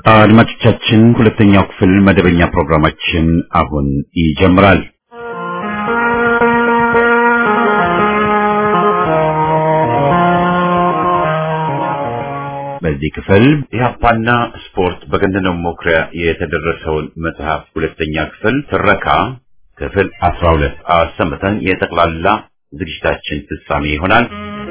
አድማጮቻችን ሁለተኛው ክፍል መደበኛ ፕሮግራማችን አሁን ይጀምራል። በዚህ ክፍል ኢህአፓና ስፖርት በገነነው መኩሪያ የተደረሰውን መጽሐፍ ሁለተኛ ክፍል ትረካ ክፍል አስራ ሁለት አሰምተን የጠቅላላ ዝግጅታችን ፍጻሜ ይሆናል።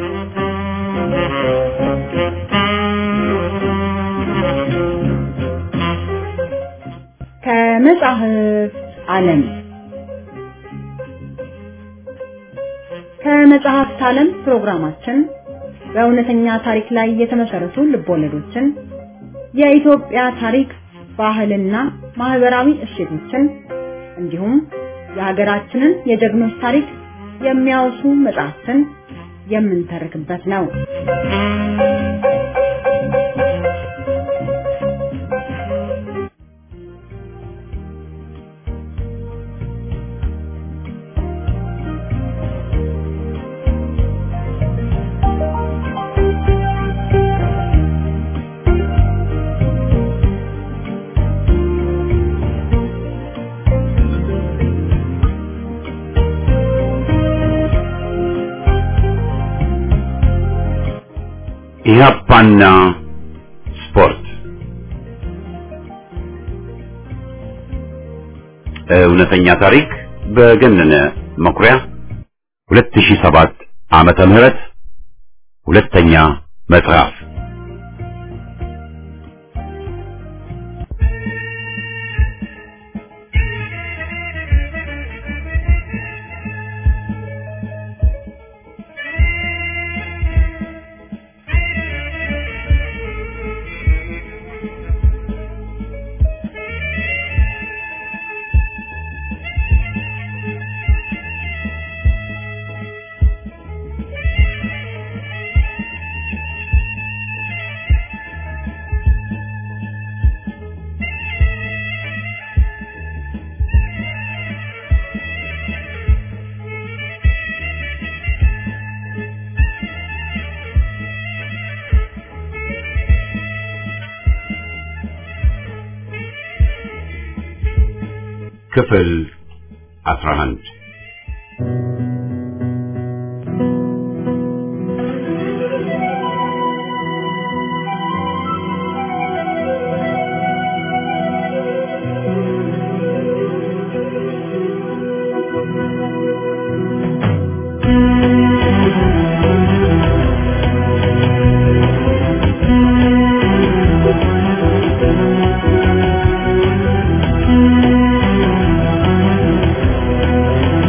ከመጽሐፍ ዓለም ከመጽሐፍት ዓለም ፕሮግራማችን በእውነተኛ ታሪክ ላይ የተመሰረቱ ልቦለዶችን፣ የኢትዮጵያ ታሪክ፣ ባህልና ማህበራዊ እሴቶችን እንዲሁም የሀገራችንን የጀግኖች ታሪክ የሚያወሱ መጽሐፍትን የምንተርክበት ነው። ኢህአፓና ስፖርት እውነተኛ ታሪክ በገነነ መኩሪያ 2007 ዓመተ ምህረት ሁለተኛ መጽሐፍ ክፍል 11 Thank you.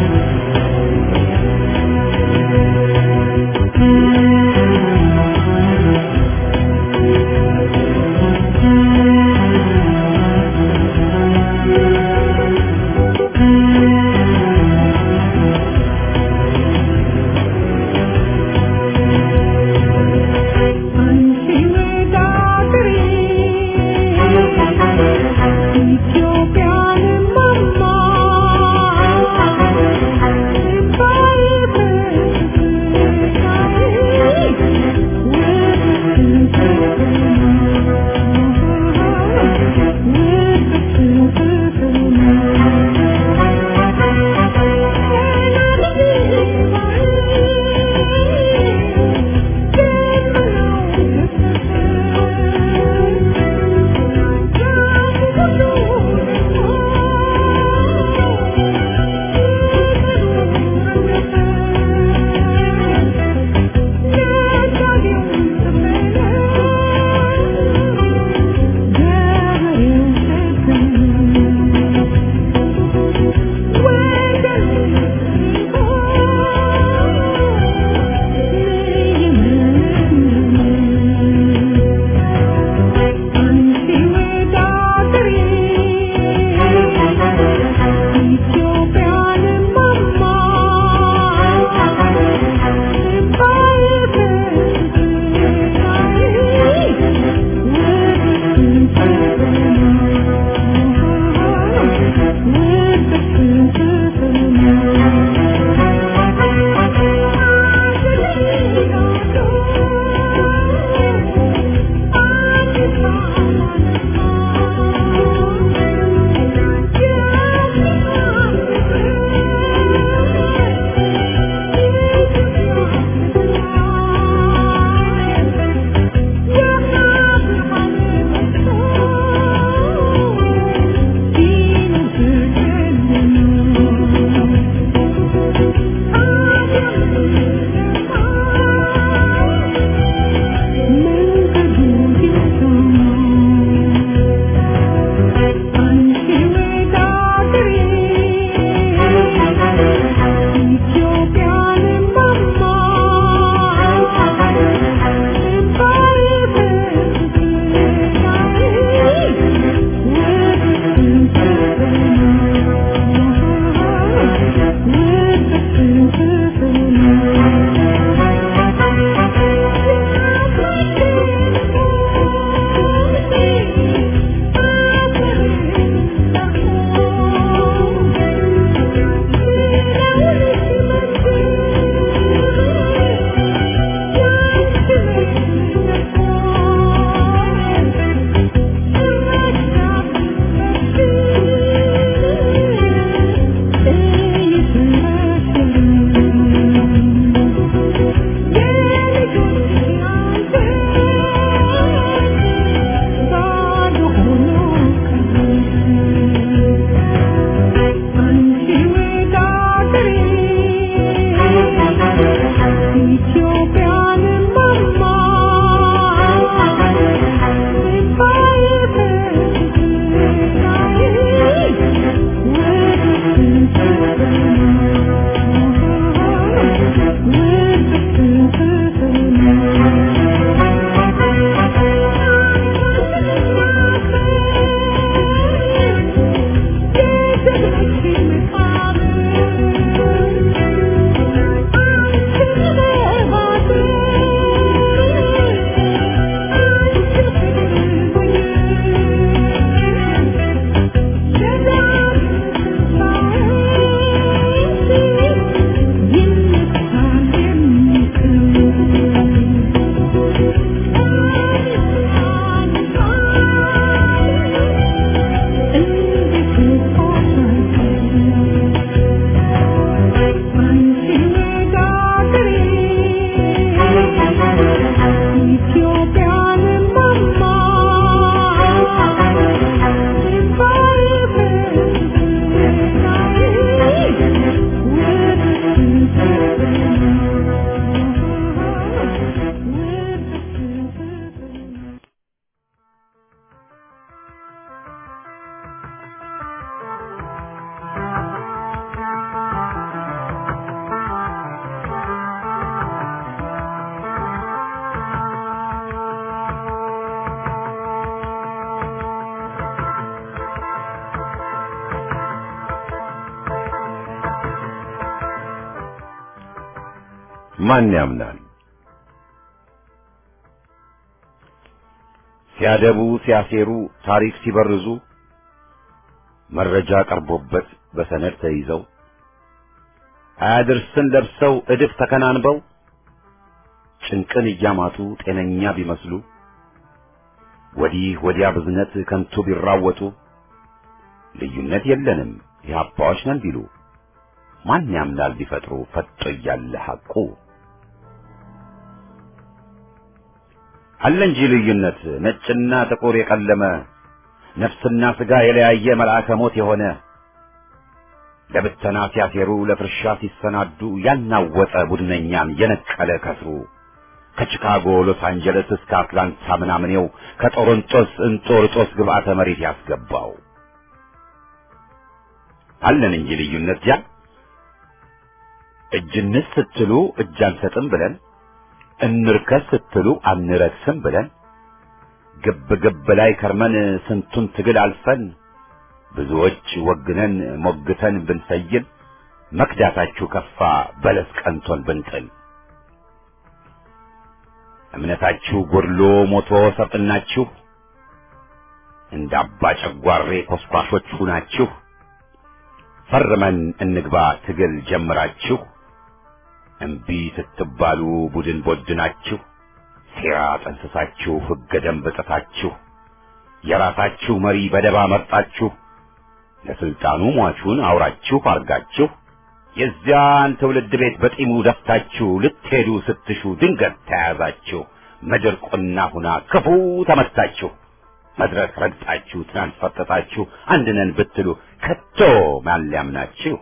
ማን ያምናል? ሲያደቡ ሲያሴሩ ታሪክ ሲበርዙ መረጃ ቀርቦበት በሰነድ ተይዘው አያድርስን ለብሰው እድፍ ተከናንበው ጭንቅን እያማጡ ጤነኛ ቢመስሉ ወዲህ ወዲያ ብዝነት ከንቱ ቢራወጡ ልዩነት የለንም የሀባዎች ነን ቢሉ ማን ያምናል ቢፈጥሩ ፈጦ እያለ ሐቁ አለ እንጂ ልዩነት ነጭና ጥቁር የቀለመ ነፍስና ሥጋ የለያየ መልአከ ሞት የሆነ ለብተና ሲያሴሩ ለፍርሻ ሲሰናዱ ያናወጠ ቡድነኛን የነቀለ ከስሩ ከቺካጎ ሎስ አንጀለስ እስከ አትላንታ ምናምኔው ከጦሮንጦስ እንጦርጦስ ግብዓተ መሬት ያስገባው አለን እንጂ ልዩነት ያ እጅንስ ስትሉ እጅ አንሰጥም ብለን እንርከስ ስትሉ አንረክስም ብለን ግብ ግብ ላይ ከርመን ስንቱን ትግል አልፈን ብዙዎች ወግነን ሞግተን ብንሰይል መክዳታችሁ ከፋ በለስ ቀንቶን ብንጥል እምነታችሁ ጎድሎ ሞቶ ሰጥናችሁ እንደ አባ ጨጓሬ ኮስኳሾች ሁናችሁ ፈርመን እንግባ ትግል ጀምራችሁ እምቢ ስትባሉ ቡድን ቦድናችሁ ሴራ ጠንስሳችሁ ሕገ ደንብ ጥሳችሁ የራሳችሁ መሪ በደባ መርጣችሁ ለስልጣኑ ሟቹን አውራችሁ አርጋችሁ የዚያን ትውልድ ቤት በጢሙ ደፍታችሁ ልትሄዱ ስትሹ ድንገት ተያዛችሁ ምድር ቁና ሁና ክፉ ተመታችሁ መድረክ ረግጣችሁ ትናንት ፈጠጣችሁ አንድነን ብትሉ ከቶ ማን ሊያምናችሁ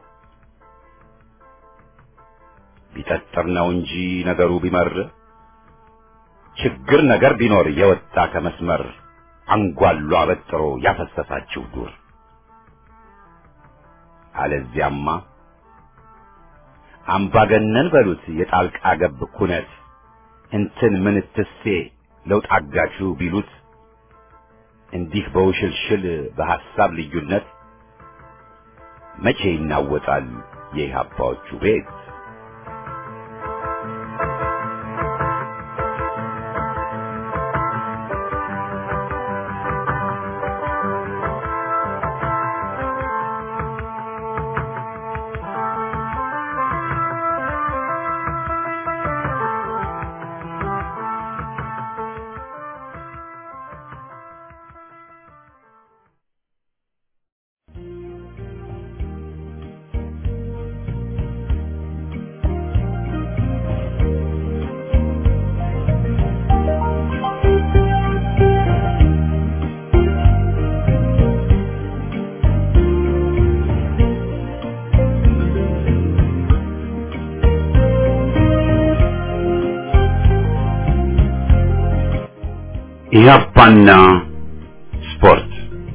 ቢጠጥር ነው እንጂ ነገሩ ቢመር ችግር ነገር ቢኖር የወጣ ከመስመር አንጓሉ አበጥሮ ያፈሰሳችሁ ዱር አለዚያማ አምባገነን በሉት የጣልቃ ገብ ኩነት እንትን ምንትሴ ለውጥ አጋችሁ ቢሉት እንዲህ በውሽልሽል በሐሳብ ልዩነት መቼ ይናወጣል የኢህአፓዎቹ ቤት? ኢህአፓና ስፖርት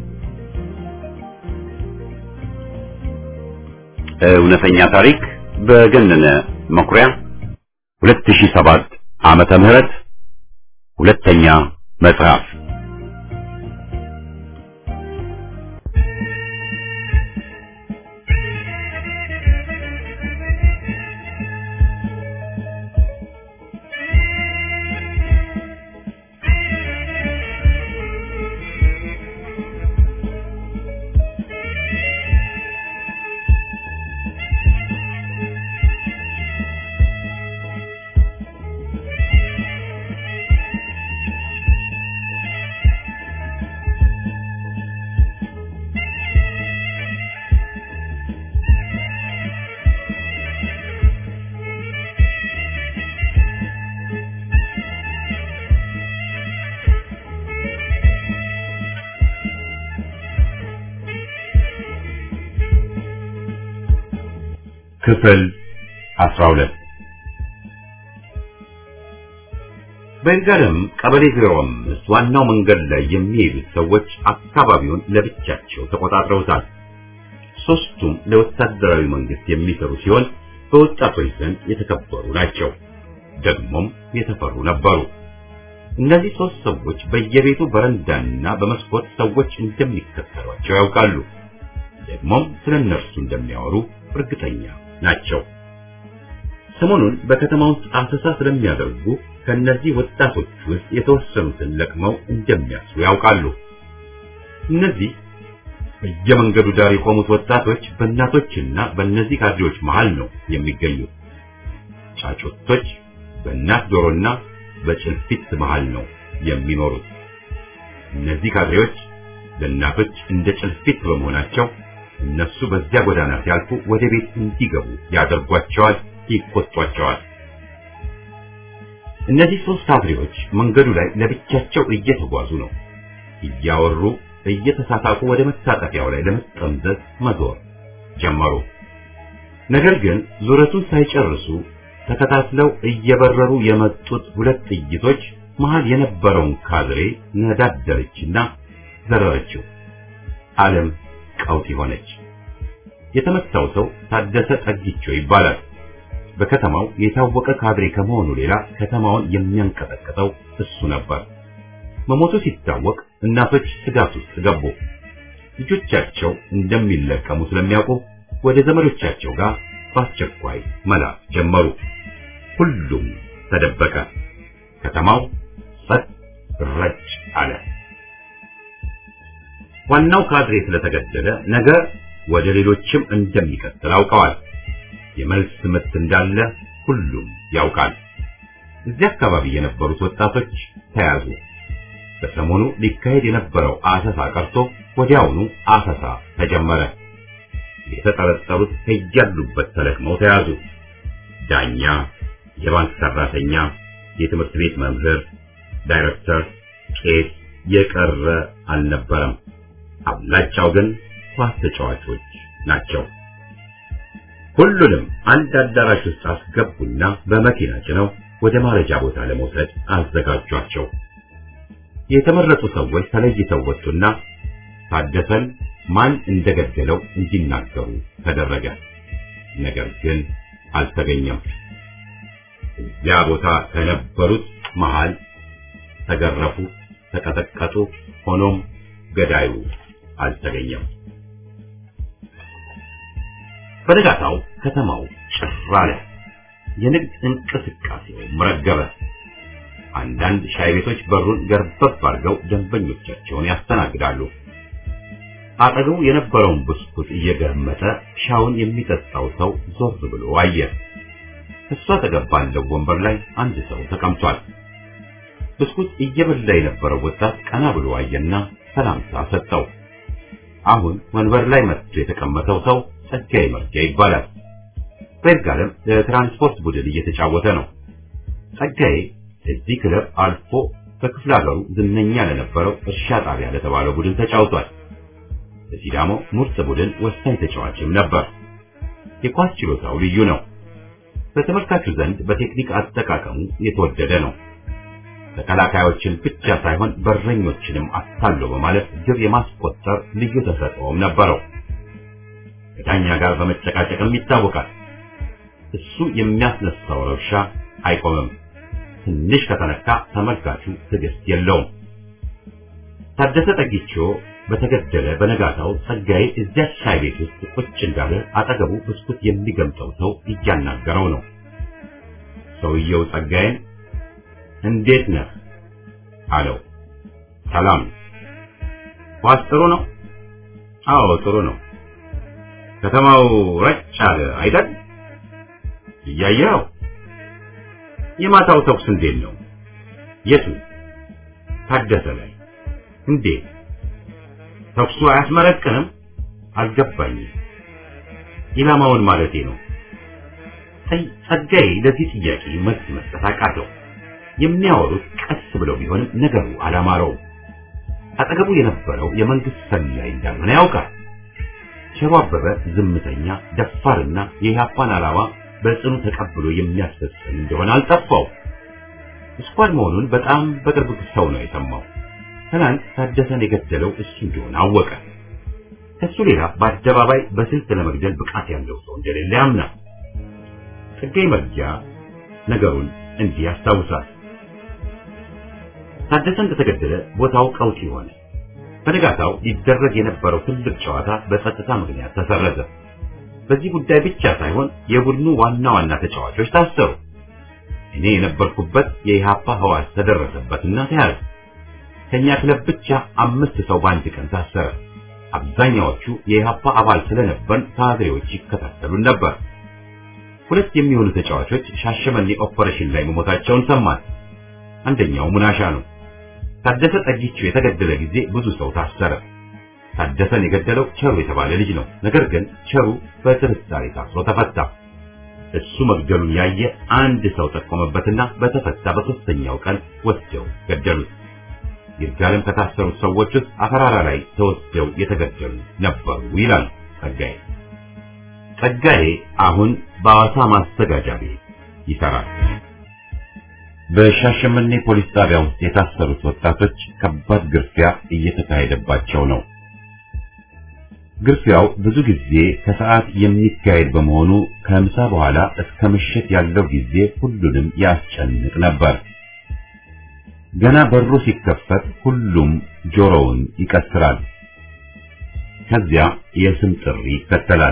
እውነተኛ ታሪክ በገነነ መኩሪያ 2007 ዓመተ ምህረት ሁለተኛ መጽሐፍ ክፍል 12 በይርጋለም ቀበሌ 05 ዋናው መንገድ ላይ የሚሄዱት ሰዎች አካባቢውን ለብቻቸው ተቆጣጥረውታል። ሶስቱም ለወታደራዊ መንግስት የሚሰሩ ሲሆን በወጣቶች ዘንድ የተከበሩ ናቸው። ደግሞም የተፈሩ ነበሩ። እነዚህ ሶስት ሰዎች በየቤቱ በረንዳና በመስኮት ሰዎች እንደሚከተሏቸው ያውቃሉ። ደግሞም ስለ እነርሱ እንደሚያወሩ እርግጠኛ ናቸው። ሰሞኑን በከተማ ውስጥ አሰሳ ስለሚያደርጉ ከነዚህ ወጣቶች ውስጥ የተወሰኑትን ለቅመው እንደሚያስሩ ያውቃሉ። እነዚህ በየመንገዱ ዳር የቆሙት ወጣቶች በእናቶችና በእነዚህ ካድሬዎች መሃል ነው የሚገኙት። ጫጩቶች በእናት ዶሮና በጭልፊት መሃል ነው የሚኖሩት። እነዚህ ካድሬዎች ለእናቶች እንደ ጭልፊት በመሆናቸው እነሱ በዚያ ጎዳና ሲያልፉ ወደ ቤት እንዲገቡ ያደርጓቸዋል፣ ይቆጧቸዋል። እነዚህ ሶስት ካድሬዎች መንገዱ ላይ ለብቻቸው እየተጓዙ ነው። እያወሩ እየተሳሳቁ ወደ መታጠፊያው ላይ ለመጠምዘዝ መዞር ጀመሩ። ነገር ግን ዙረቱን ሳይጨርሱ ተከታትለው እየበረሩ የመጡት ሁለት ጥይቶች መሃል የነበረውን ካድሬ ነዳደረችና ዘረረችው። ዓለም ቀውጢ ሆነች። የተመታው ሰው ታደሰ ጠጊቾ ይባላል። በከተማው የታወቀ ካድሬ ከመሆኑ ሌላ ከተማውን የሚያንቀጠቅጠው እሱ ነበር። መሞቱ ሲታወቅ እናቶች ስጋት ውስጥ ገቡ። ልጆቻቸው እንደሚለቀሙ ስለሚያውቁ ወደ ዘመዶቻቸው ጋር በአስቸኳይ መላክ ጀመሩ። ሁሉም ተደበቀ። ከተማው ጸጥ ረጭ አለ። ዋናው ካድሬ ስለተገደለ ነገ ወደ ሌሎችም እንደሚቀጥል አውቀዋል። የመልስ ምት እንዳለ ሁሉም ያውቃል። እዚህ አካባቢ የነበሩት ወጣቶች ተያዙ። በሰሞኑ ሊካሄድ የነበረው አሰሳ ቀርቶ ወዲያውኑ አሰሳ ተጀመረ። የተጠረጠሩት ከያሉበት ተለቅመው ተያዙ። ዳኛ፣ የባንክ ሰራተኛ፣ የትምህርት ቤት መምህር፣ ዳይሬክተር፣ ቄስ የቀረ አልነበረም። አብላጫው ግን ኳስ ተጫዋቾች ናቸው። ሁሉንም አንድ አዳራሽ ውስጥ አስገቡና በመኪና ጭነው ወደ ማረጃ ቦታ ለመውሰድ አዘጋጇቸው። የተመረጡ ሰዎች ተለይተው ወጡና ታደሰን ማን እንደገደለው እንዲናገሩ ተደረገ። ነገር ግን አልተገኘም። እዚያ ቦታ ከነበሩት መሃል ተገረፉ፣ ተቀጠቀጡ። ሆኖም ገዳዩ አልተገኘም። በነጋታው ከተማው ጭር አለ። የንግድ እንቅስቃሴው ረገበ። አንዳንድ ሻይ ቤቶች በሩን ገርበብ አድርገው ደንበኞቻቸውን ያስተናግዳሉ። አጠገቡ የነበረውን ብስኩት እየገመጠ ሻውን የሚጠጣው ሰው ዞር ብሎ አየ። እሷ አጠገብ ባለው ወንበር ላይ አንድ ሰው ተቀምጧል። ብስኩት እየበላ የነበረው ወጣት ቀና ብሎ አየና ሰላምታ ሰጠው። አሁን ወንበር ላይ መጥቶ የተቀመጠው ሰው ጸጋዬ መርጊያ ይባላል። በይርጋለም ለትራንስፖርት ቡድን እየተጫወተ ነው። ጸጋዬ እዚህ ክለብ አልፎ በክፍለ ሀገሩ ዝነኛ ለነበረው እርሻ ጣቢያ ለተባለው ቡድን ተጫውቷል። በሲዳሞ ምርጥ ቡድን ወሳኝ ተጫዋችም ነበር። የኳስ ችሎታው ልዩ ነው። በተመልካቹ ዘንድ በቴክኒክ አጠቃቀሙ የተወደደ ነው። ተከላካዮችን ብቻ ሳይሆን በረኞችንም አታሎ በማለት ግብ የማስቆጠር ልዩ ተሰጥኦም ነበረው። ከዳኛ ጋር በመጨቃጨቅም ይታወቃል። እሱ የሚያስነሳው ረብሻ አይቆምም። ትንሽ ከተነካ ተመልካቹ ትዕግስት የለውም። ታደሰ ጠጊቾ በተገደለ በነጋታው ጸጋዬ እዚያ ሻይ ቤት ውስጥ ቁጭ እንዳለ አጠገቡ ብስኩት የሚገምጠው ሰው እያናገረው ነው። ሰውየው ጸጋዬን እንዴት ነህ አለው። ሰላም። ኳስ ጥሩ ነው? አዎ ጥሩ ነው። ከተማው ረጭ አለ አይደል? እያየኸው። የማታው ተኩስ እንዴት ነው? የቱ? ታደሰ ላይ። እንዴት? ተኩሱ አያስመረቅንም? አልገባኝም። ኢላማውን ማለቴ ነው። ጸጋዬ ለዚህ ጥያቄ መልስ መስጠት አቃተው። የሚያወሩት ቀስ ብለው ቢሆንም ነገሩ አላማረውም። አጠገቡ የነበረው የመንግስት ሰላይ እንዳልሆነ ያውቃል። ሸሮ አበበ ዝምተኛ፣ ደፋርና የኢህአፓን ዓላማ በጽኑ ተቀብሎ የሚያስፈጽም እንደሆነ አልጠፋው። ስኳድ መሆኑን በጣም በቅርብ ሰው ነው የሰማው። ትናንት ታደሰን የገደለው እሱ እንደሆነ አወቀ። ከሱ ሌላ በአደባባይ በስልት ለመግደል ብቃት ያለው ሰው እንደሌለ ያምናል። ጸጋዬ መርጊያ ነገሩን እንዲህ ያስታውሳል። ታደሰ እንደተገደለ ቦታው ቀውጢ ሆነ። በንጋታው ሊደረግ የነበረው ትልቅ ጨዋታ በጸጥታ ምክንያት ተሰረዘ። በዚህ ጉዳይ ብቻ ሳይሆን የቡድኑ ዋና ዋና ተጫዋቾች ታሰሩ። እኔ የነበርኩበት የኢሃፓ ህዋስ ተደረሰበትና ተያዘ። ከኛ ክለብ ብቻ አምስት ሰው በአንድ ቀን ታሰረ። አብዛኛዎቹ የኢሃፓ አባል ስለነበርን ካድሬዎች ይከታተሉን ነበር። ሁለት የሚሆኑ ተጫዋቾች ሻሸመኔ ኦፐሬሽን ላይ መሞታቸውን ሰማን። አንደኛው ሙናሻ ነው። ታደሰ ጠጊቹ የተገደለ ጊዜ ብዙ ሰው ታሰረ። ታደሰን የገደለው ቸሩ የተባለ ልጅ ነው። ነገር ግን ቸሩ በጥርጣሬ ታስሮ ተፈታ። እሱ መግደሉን ያየ አንድ ሰው ጠቆመበትና በተፈታ በሶስተኛው ቀን ወስደው ገደሉት። ይርጋለም ከታሰሩት ሰዎች ውስጥ አፈራራ ላይ ተወስደው የተገደሉ ነበሩ ይላል ጸጋዬ። ጸጋዬ አሁን በአዋሳ ማስተጋጃ ቤት ይሰራል። በሻሸመኔ ፖሊስ ጣቢያ ውስጥ የታሰሩት ወጣቶች ከባድ ግርፊያ እየተካሄደባቸው ነው። ግርፊያው ብዙ ጊዜ ከሰዓት የሚካሄድ በመሆኑ ከምሳ በኋላ እስከ ምሽት ያለው ጊዜ ሁሉንም ያስጨንቅ ነበር። ገና በሩ ሲከፈት ሁሉም ጆሮውን ይቀስራል። ከዚያ የስም ጥሪ ይከተላል።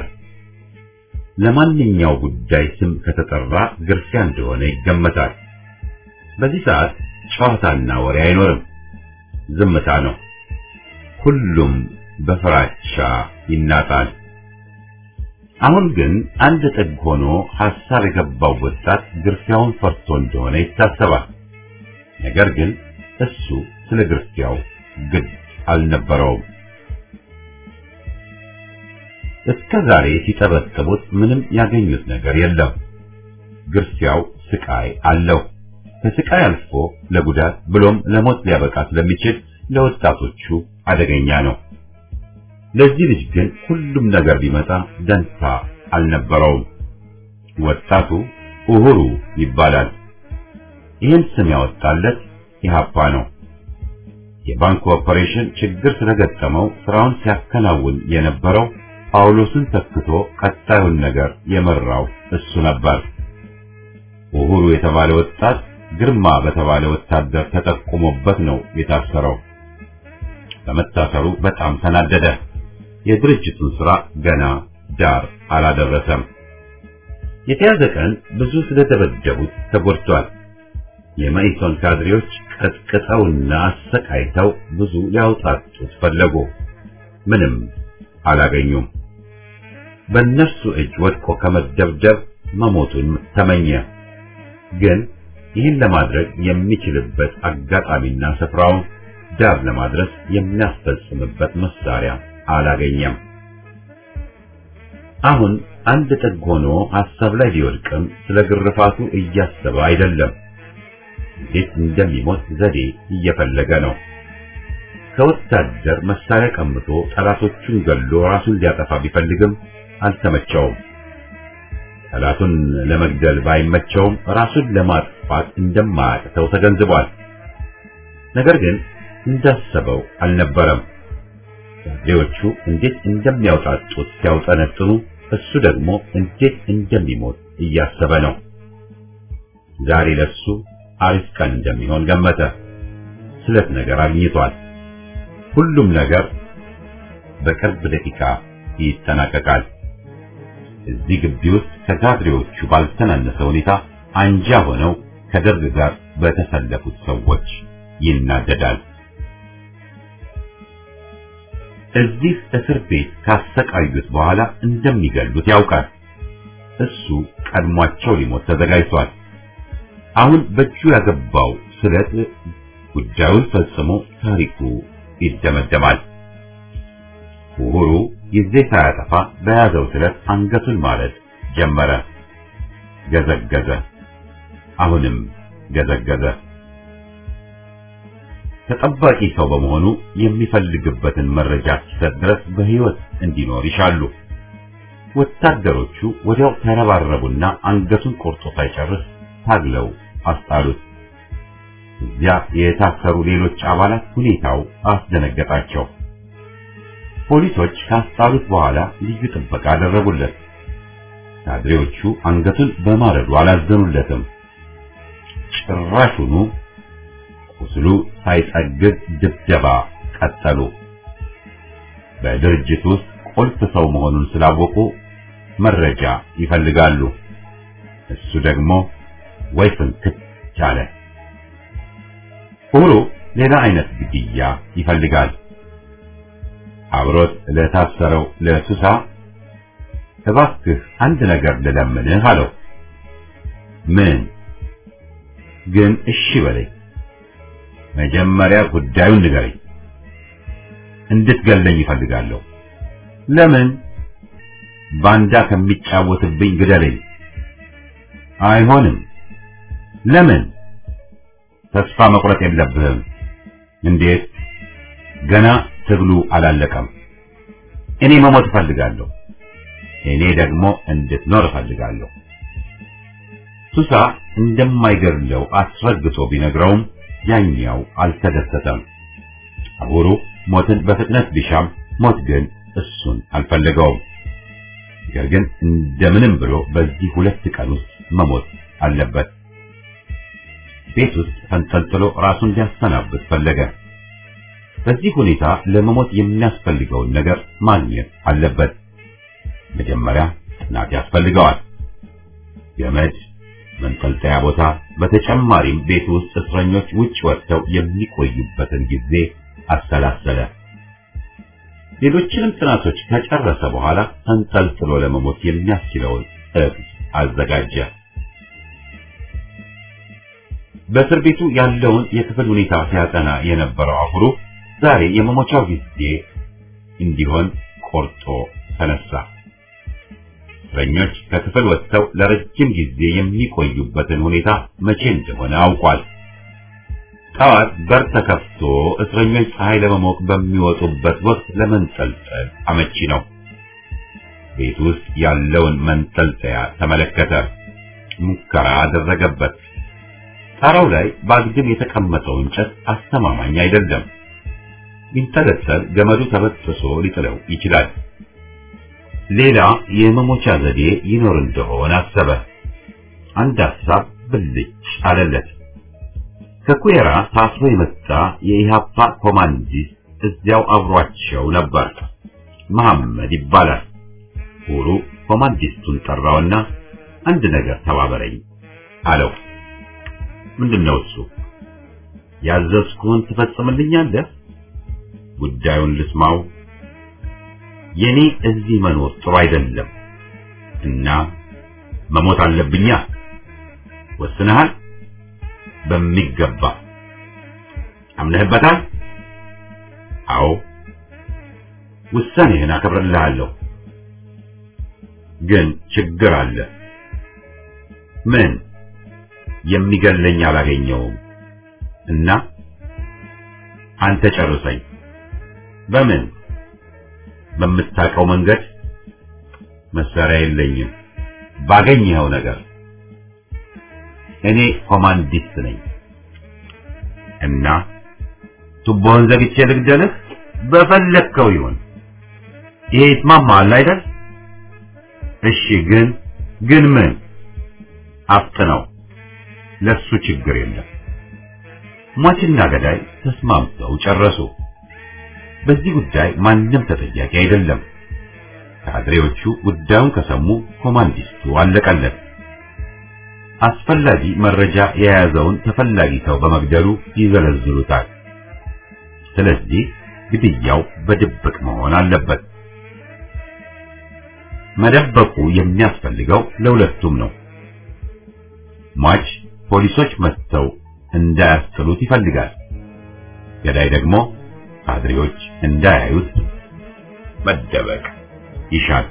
ለማንኛው ጉዳይ ስም ከተጠራ ግርፊያ እንደሆነ ይገመታል። በዚህ ሰዓት ጨዋታና ወሬ አይኖርም፣ ዝምታ ነው። ሁሉም በፍራቻ ይናጣል። አሁን ግን አንድ ጥግ ሆኖ ሐሳብ የገባው ወጣት ግርፊያውን ፈርቶ እንደሆነ ይታሰባል። ነገር ግን እሱ ስለ ግርፊያው ግድ አልነበረውም። እስከ ዛሬ ሲጠበጥቡት ምንም ያገኙት ነገር የለም። ግርፊያው ስቃይ አለው። ከስቃይ አልፎ ለጉዳት ብሎም ለሞት ሊያበቃ ስለሚችል ለወጣቶቹ አደገኛ ነው። ለዚህ ልጅ ግን ሁሉም ነገር ቢመጣ ደንታ አልነበረውም። ወጣቱ ኡሁሩ ይባላል። ይህን ስም ያወጣለት ኢህአፓ ነው። የባንክ ኦፐሬሽን ችግር ስለገጠመው ስራውን ሲያከናውን የነበረው ጳውሎስን ተክቶ ቀጣዩን ነገር የመራው እሱ ነበር። ኡሁሩ የተባለ ወጣት ግርማ በተባለ ወታደር ተጠቁሞበት ነው የታሰረው። በመታሰሩ በጣም ተናደደ። የድርጅቱን ስራ ገና ዳር አላደረሰም። የተያዘ ቀን ብዙ ስለደበደቡት ተጎድቷል። የመኢሶን ካድሬዎች ቀጥቅጠውና አሰቃይተው ብዙ ሊያውጣጡት ፈለጉ። ምንም አላገኙም። በእነሱ እጅ ወድቆ ከመደብደብ መሞቱን ተመኘ። ግን ይህን ለማድረግ የሚችልበት አጋጣሚና ስፍራውን ዳር ለማድረስ የሚያስፈጽምበት መሳሪያ አላገኘም። አሁን አንድ ጥግ ሆኖ ሐሳብ ላይ ቢወድቅም ስለ ግርፋቱ እያሰበ አይደለም። እንዴት እንደሚሞት ዘዴ እየፈለገ ነው። ከወታደር መሳሪያ ቀምቶ ጠላቶቹን ገሎ ራሱን ሊያጠፋ ቢፈልግም አልተመቸውም። ጠላቱን ለመግደል ባይመቸውም ራሱን ለማጥፋት እንደማያቅተው ተገንዝቧል። ነገር ግን እንዳሰበው አልነበረም። ካድሬዎቹ እንዴት እንደሚያውጣጡት ሲያውጠነጥኑ፣ እሱ ደግሞ እንዴት እንደሚሞት እያሰበ ነው። ዛሬ ለሱ አሪፍ ቀን እንደሚሆን ገመተ። ስለት ነገር አግኝቷል። ሁሉም ነገር በቅርብ ደቂቃ ይጠናቀቃል። እዚህ ግቢ ውስጥ ከካድሬዎቹ ባልተናነሰ ሁኔታ አንጃ ሆነው ከደርግ ጋር በተሰለፉት ሰዎች ይናደዳል። እዚህ እስር ቤት ካሰቃዩት በኋላ እንደሚገሉት ያውቃል። እሱ ቀድሟቸው ሊሞት ተዘጋጅቷል። አሁን በእጁ ያገባው ስለት ጉዳዩን ፈጽሞ ታሪኩ ይደመደማል። ኡሁሩ ጊዜ ሳያጠፋ በያዘው ስለት አንገቱን ማለት ጀመረ። ገዘገዘ። አሁንም ገዘገዘ። ተጠባቂ ሰው በመሆኑ የሚፈልግበትን መረጃ እስኪሰጥ ድረስ በሕይወት እንዲኖር ይሻሉ። ወታደሮቹ ወዲያው ተረባረቡና አንገቱን ቆርጦ ሳይጨርስ ታግለው አስጣሉት። እዚያ የታሰሩ ሌሎች አባላት ሁኔታው አስደነገጣቸው። ፖሊሶች ካስጣሉት በኋላ ልዩ ጥበቃ አደረጉለት። ካድሬዎቹ አንገቱን በማረዱ አላዘኑለትም። ጭራሹኑ ቁስሉ ሳይጠግብ ድብደባ ቀጠሉ። በድርጅት ውስጥ ቁልፍ ሰው መሆኑን ስላወቁ መረጃ ይፈልጋሉ። እሱ ደግሞ ወይ ፍንክት ቻለ። ሁሉ ሌላ አይነት ግድያ ይፈልጋል። አብሮት ለታሰረው ለሱሳ እባክህ አንድ ነገር ልለምንህ አለው። ምን ግን? እሺ በለኝ። መጀመሪያ ጉዳዩን ንገረኝ። እንድትገለኝ ይፈልጋለሁ። ለምን? ባንዳ ከሚጫወትብኝ ግደለኝ። አይሆንም። ለምን? ተስፋ መቁረጥ የለብህም። እንዴት? ገና ትግሉ አላለቀም። እኔ መሞት እፈልጋለሁ። እኔ ደግሞ እንድትኖር እፈልጋለሁ። ሱሳ እንደማይገድለው አስረግጦ ቢነግረውም ያኛው አልተደሰተም። አሁሩ ሞትን በፍጥነት ቢሻም ሞት ግን እሱን አልፈለገውም። ነገር ግን እንደምንም ብሎ በዚህ ሁለት ቀን ውስጥ መሞት አለበት። ቤት ውስጥ ተንጠልጥሎ ራሱን ሊያሰናብት ፈለገ። በዚህ ሁኔታ ለመሞት የሚያስፈልገውን ነገር ማግኘት አለበት። መጀመሪያ ጥናት ያስፈልገዋል። ገመድ፣ መንጠልጠያ ቦታ፣ በተጨማሪም ቤት ውስጥ እስረኞች ውጭ ወጥተው የሚቆዩበትን ጊዜ አሰላሰለ። ሌሎችንም ጥናቶች ከጨረሰ በኋላ ተንጠልጥሎ ለመሞት የሚያስችለውን እቅድ አዘጋጀ። በእስር ቤቱ ያለውን የክፍል ሁኔታ ሲያጠና የነበረው አሁሩ ዛሬ የመሞቻው ጊዜ እንዲሆን ቆርጦ ተነሳ። እስረኞች ከክፍል ወጥተው ለረጅም ጊዜ የሚቆዩበትን ሁኔታ መቼ እንደሆነ አውቋል። ጠዋት በር ተከፍቶ እስረኞች ፀሐይ ለመሞቅ በሚወጡበት ወቅት ለመንጠልጠል አመቺ ነው። ቤት ውስጥ ያለውን መንጠልጠያ ተመለከተ። ሙከራ አደረገበት። ጣራው ላይ በአግድም የተቀመጠው እንጨት አስተማማኝ አይደለም። ቢንጠለጠል ገመዱ ተበጥሶ ሊጥለው ይችላል። ሌላ የመሞቻ ዘዴ ይኖር እንደሆነ አሰበ። አንድ ሐሳብ ብልጭ አለለት። ከኩዌራ ታስሮ የመጣ የኢሃፓ ኮማንዲስት እዚያው አብሯቸው ነበር። መሐመድ ይባላል። ሁሩ ኮማንዲስቱን ጠራውና አንድ ነገር ተባበረኝ አለው። ምንድነው እሱ? ያዘዝኩህን ትፈጽምልኛለህ? ጉዳዩን ልስማው። የኔ እዚህ መኖር ጥሩ አይደለም እና መሞት አለብኛ። ወስነሃል? በሚገባ አምነህበታል? አዎ። ውሳኔህን አከብርልሃለሁ። ግን ችግር አለ። ምን? የሚገለኝ አላገኘውም እና አንተ ጨርሰኝ። በምን? በምታውቀው መንገድ። መሳሪያ የለኝም። ባገኘኸው ነገር እኔ ኮማንዲስት ነኝ እና ቱቦህን ዘግቼ ልግደልህ? በፈለግከው ይሁን። ይሄ ይስማማሃል አይደል? እሺ። ግን ግን ምን? አፍጥነው። ለሱ ችግር የለም። ሟችና ገዳይ ተስማምተው ጨረሱ። በዚህ ጉዳይ ማንም ተጠያቂ አይደለም። ካድሬዎቹ ጉዳዩን ከሰሙ ኮማንዲስቱ አለቀለት። አስፈላጊ መረጃ የያዘውን ተፈላጊ ሰው በመግደሉ ይዘለዝሉታል። ስለዚህ ግድያው በድብቅ መሆን አለበት። መደበቁ የሚያስፈልገው ለሁለቱም ነው። ሟች ፖሊሶች መጥተው እንዳያስጥሉት ይፈልጋል። ገዳይ ደግሞ ካድሬዎች እንዳያዩት መደበቅ ይሻል።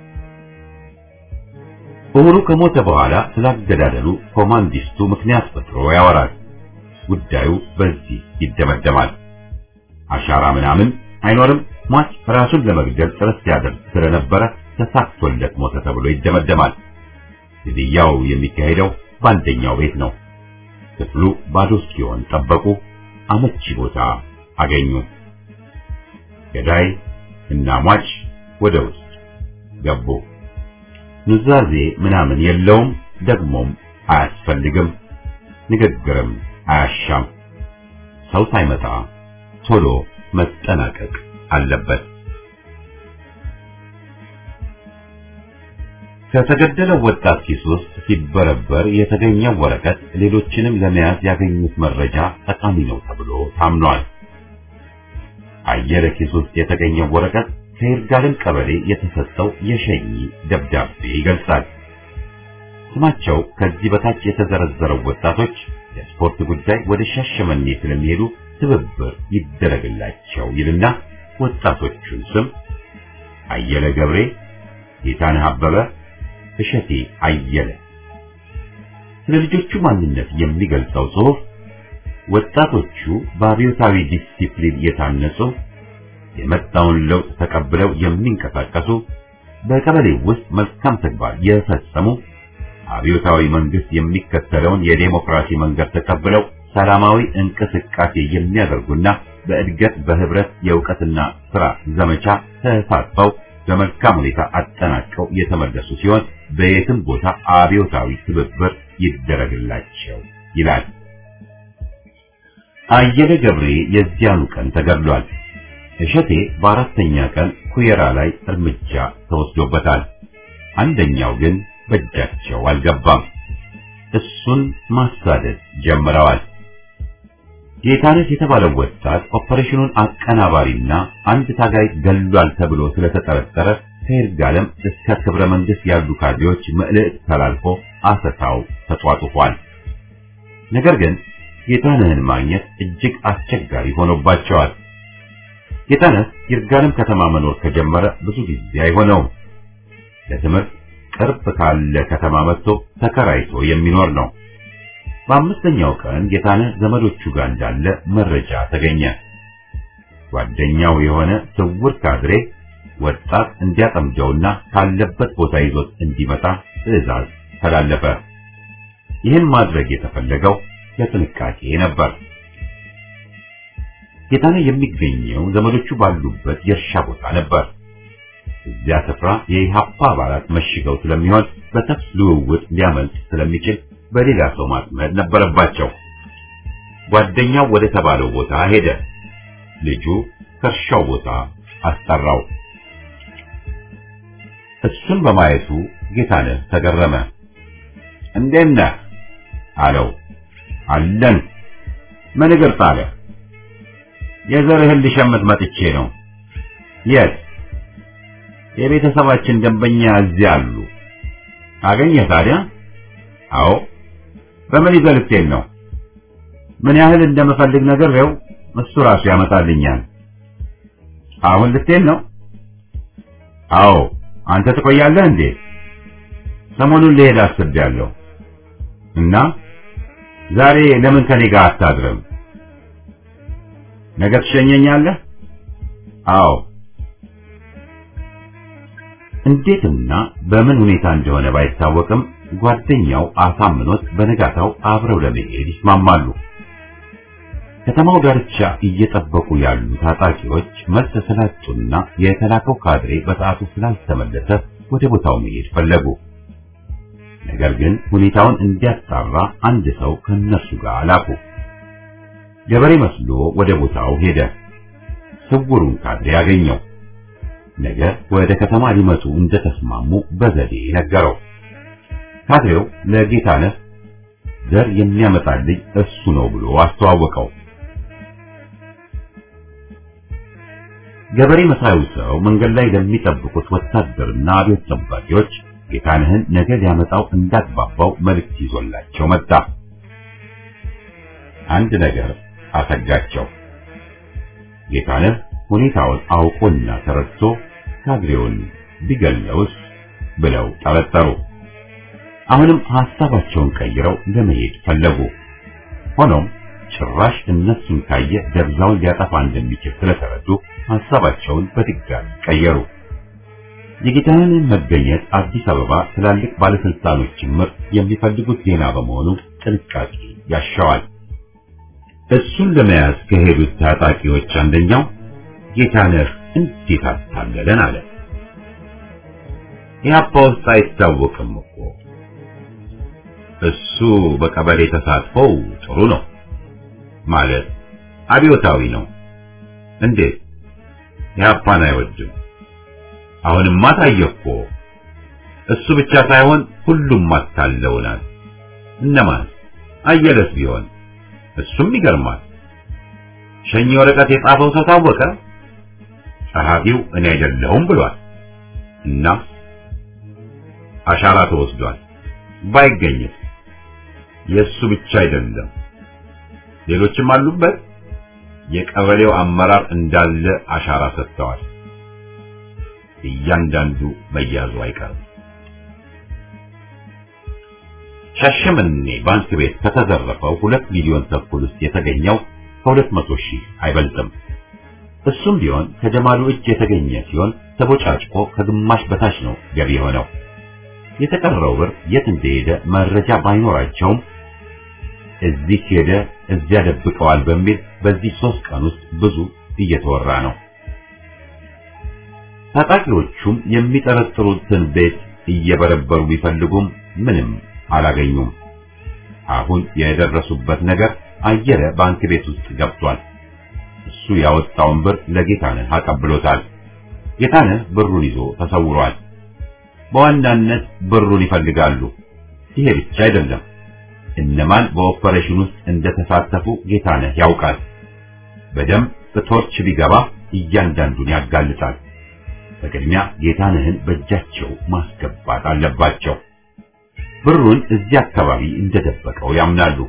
ኡሁሩ ከሞተ በኋላ ስላገዳደሉ ኮማንዲስቱ ምክንያት ፈጥሮ ያወራል። ጉዳዩ በዚህ ይደመደማል። አሻራ ምናምን አይኖርም። ሟች ራሱን ለመግደል ጥረት ሲያደርግ ስለነበረ ተሳክቶለት ሞተ ተብሎ ይደመደማል። ግድያው የሚካሄደው በአንደኛው ቤት ነው። ክፍሉ ባዶ እስኪሆን ጠበቁ። አመቺ ቦታ አገኙ። ገዳይ እና ሟች ወደ ውስጥ ገቡ። ኑዛዜ ምናምን የለውም፣ ደግሞም አያስፈልግም። ንግግርም አያሻም። ሰው ሳይመጣ ቶሎ መጠናቀቅ አለበት። ከተገደለው ወጣት ኪስ ውስጥ ሲበረበር የተገኘው ወረቀት ሌሎችንም ለመያዝ ያገኙት መረጃ ጠቃሚ ነው ተብሎ ታምኗል። አየለ ኪስ ውስጥ የተገኘው ወረቀት ከይርጋለም ቀበሌ የተሰጠው የሸኚ ደብዳቤ ይገልጻል። ስማቸው ከዚህ በታች የተዘረዘረው ወጣቶች የስፖርት ጉዳይ ወደ ሻሸመኔ ስለሚሄዱ ትብብር ይደረግላቸው ይልና ወጣቶቹን ስም አየለ ገብሬ፣ ጌታነህ አበበ፣ እሸቴ አየለ ስለ ልጆቹ ማንነት የሚገልጸው ጽሑፍ ወጣቶቹ በአብዮታዊ ዲሲፕሊን የታነጹ የመጣውን ለውጥ ተቀብለው የሚንቀሳቀሱ በቀበሌ ውስጥ መልካም ተግባር የፈጸሙ አብዮታዊ መንግስት የሚከተለውን የዴሞክራሲ መንገድ ተቀብለው ሰላማዊ እንቅስቃሴ የሚያደርጉና በእድገት በህብረት የእውቀትና ስራ ዘመቻ ተሳትፈው በመልካም ሁኔታ አጠናቀው የተመለሱ ሲሆን በየትም ቦታ አብዮታዊ ትብብር ይደረግላቸው ይላል። አየለ ገብሬ የዚያኑ ቀን ተገድሏል። እሸቴ በአራተኛ ቀን ኩየራ ላይ እርምጃ ተወስዶበታል። አንደኛው ግን በእጃቸው አልገባም። እሱን ማሳደድ ጀምረዋል። ጌታነት የተባለው ወጣት ኦፐሬሽኑን አቀናባሪና አንድ ታጋይ ገሏል ተብሎ ስለተጠረጠረ ከይርጋለም እስከ ክብረ መንግስት ያሉ ካድሬዎች መልእክት ተላልፎ አሰሳው ተጧጡፏል። ነገር ግን ጌታነህን ማግኘት እጅግ አስቸጋሪ ሆኖባቸዋል። ጌታነህ ይርጋለም ከተማ መኖር ከጀመረ ብዙ ጊዜ አይሆነውም። ለትምህርት ቅርብ ካለ ከተማ መጥቶ ተከራይቶ የሚኖር ነው። በአምስተኛው ቀን ጌታነህ ዘመዶቹ ጋር እንዳለ መረጃ ተገኘ። ጓደኛው የሆነ ስውር ካድሬ ወጣት እንዲያጠምደውና ካለበት ቦታ ይዞት እንዲመጣ ትዕዛዝ ተላለፈ። ይህን ማድረግ የተፈለገው ለጥንቃቄ ነበር። ጌታነህ የሚገኘው ዘመዶቹ ባሉበት የእርሻ ቦታ ነበር። እዚያ ስፍራ የኢሃፓ አባላት መሽገው ስለሚሆን በተኩስ ልውውጥ ሊያመልጥ ስለሚችል በሌላ ሰው ማጥመድ ነበረባቸው። ጓደኛው ወደ ተባለው ቦታ ሄደ። ልጁ ከእርሻው ቦታ አስጠራው። እሱን በማየቱ ጌታነህ ተገረመ። እንዴት ነህ አለው። አለን። ምን እግር ጣለ? የዘርህን ልሸምት መጥቼ ነው። የት? የቤተሰባችን ደንበኛ እዚያ አሉ። አገኘህ ታዲያ? አዎ። በምን ይዘህ ልትሄድ ነው? ምን ያህል እንደምፈልግ ነግሬው እሱ ራሱ ያመጣልኛል። አሁን ልትሄድ ነው? አዎ። አንተ ትቆያለህ እንዴ? ሰሞኑን ልሄድ አስቤያለሁ። እና ዛሬ ለምን ከኔ ጋር አታድርም? ነገ ትሸኘኛለህ? አዎ። እንዴትና በምን ሁኔታ እንደሆነ ባይታወቅም ጓደኛው አሳምኖት በነጋታው አብረው ለመሄድ ይስማማሉ። ከተማው ዳርቻ እየጠበቁ ያሉ ታጣቂዎች መልስ ስላጡና የተላከው ካድሬ በሰዓቱ ስላልተመለሰ ወደ ቦታው መሄድ ፈለጉ። ነገር ግን ሁኔታውን እንዲያጣራ አንድ ሰው ከነሱ ጋር ላኩ። ገበሬ መስሎ ወደ ቦታው ሄደ። ስውሩን ካድሬ ያገኘው። ነገ ወደ ከተማ ሊመጡ እንደተስማሙ በዘዴ ነገረው። ካድሬው ለጌታነህ ዘር የሚያመጣልኝ እሱ ነው ብሎ አስተዋወቀው። ገበሬ መሳዩ ሰው መንገድ ላይ ለሚጠብቁት ወታደርና አብዮት ጠባቂዎች ጌታነህን ነገ ሊያመጣው እንዳግባባው መልእክት ይዞላቸው መጣ። አንድ ነገር አሰጋቸው። ጌታነህ ሁኔታውን አውቆና ተረድቶ ካድሬውን ቢገለውስ ብለው ጠረጠሩ። አሁንም ሐሳባቸውን ቀይረው ለመሄድ ፈለጉ። ሆኖም ጭራሽ እነሱን ካየ ደብዛውን ሊያጠፋ እንደሚችል ስለተረዱ ሐሳባቸውን በድጋሚ ቀየሩ። የጌታነህን መገኘት አዲስ አበባ ትላልቅ ባለስልጣኖች ጭምር የሚፈልጉት ዜና በመሆኑ ጥንቃቄ ያሻዋል። እሱን ለመያዝ ከሄዱት ታጣቂዎች አንደኛው ጌታነህ እንዴት አታለለን አለ። ኢህአፓ ውስጥ አይታወቅም እኮ እሱ በቀበሌ ተሳትፎው ጥሩ ነው ማለት አብዮታዊ ነው። እንዴት ኢህአፓን አይወድም? አሁንማ ታየ እኮ እሱ ብቻ ሳይሆን ሁሉም አታለውናል። እነማን? አየለስ ቢሆን እሱም ይገርማል። ሸኝ ወረቀት የጻፈው ሰው ታወቀ። ጸሐፊው እኔ አይደለሁም ብሏል እና አሻራ ተወስዷል። ባይገኝም የእሱ ብቻ አይደለም፣ ሌሎችም አሉበት። የቀበሌው አመራር እንዳለ አሻራ ሰጥተዋል። እያንዳንዱ መያዙ አይቀርም። ሻሸመኔ ባንክ ቤት ከተዘረፈው ሁለት ሚሊዮን ተኩል ውስጥ የተገኘው ከሁለት መቶ ሺህ አይበልጥም። እሱም ቢሆን ከጀማሉ እጅ የተገኘ ሲሆን ተቦጫጭቆ ከግማሽ በታች ነው ገቢ የሆነው። የተቀረው ብር የት እንደሄደ መረጃ ባይኖራቸውም እዚህ ሄደ እዚያ ደብቀዋል በሚል በዚህ ሶስት ቀን ውስጥ ብዙ እየተወራ ነው። ታጣቂዎቹም የሚጠረጥሩትን ቤት እየበረበሩ ቢፈልጉም ምንም አላገኙም። አሁን የደረሱበት ነገር አየለ ባንክ ቤት ውስጥ ገብቷል። እሱ ያወጣውን ብር ለጌታነህ አቀብሎታል። ጌታነህ ብሩን ይዞ ተሰውሯል። በዋናነት ብሩን ይፈልጋሉ። ይሄ ብቻ አይደለም። እነማን በኦፐሬሽን ውስጥ እንደተሳተፉ ጌታነህ ያውቃል። በደንብ በቶርች ቢገባ እያንዳንዱን ያጋልጣል። በቅድሚያ ጌታነህን በእጃቸው ማስገባት አለባቸው። ብሩን እዚህ አካባቢ እንደደበቀው ያምናሉ።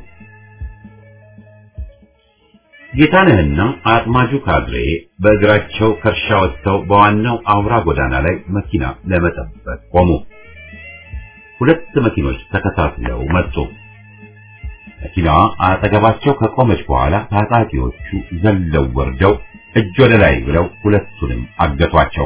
ጌታነህና አጥማጁ ካድሬ በእግራቸው ከእርሻ ወጥተው በዋናው አውራ ጎዳና ላይ መኪና ለመጠበቅ ቆሙ። ሁለት መኪኖች ተከታትለው መጡ። መኪናዋ አጠገባቸው ከቆመች በኋላ ታጣቂዎቹ ዘለው ወርደው እጅ ወደ ላይ ብለው ሁለቱንም አገቷቸው።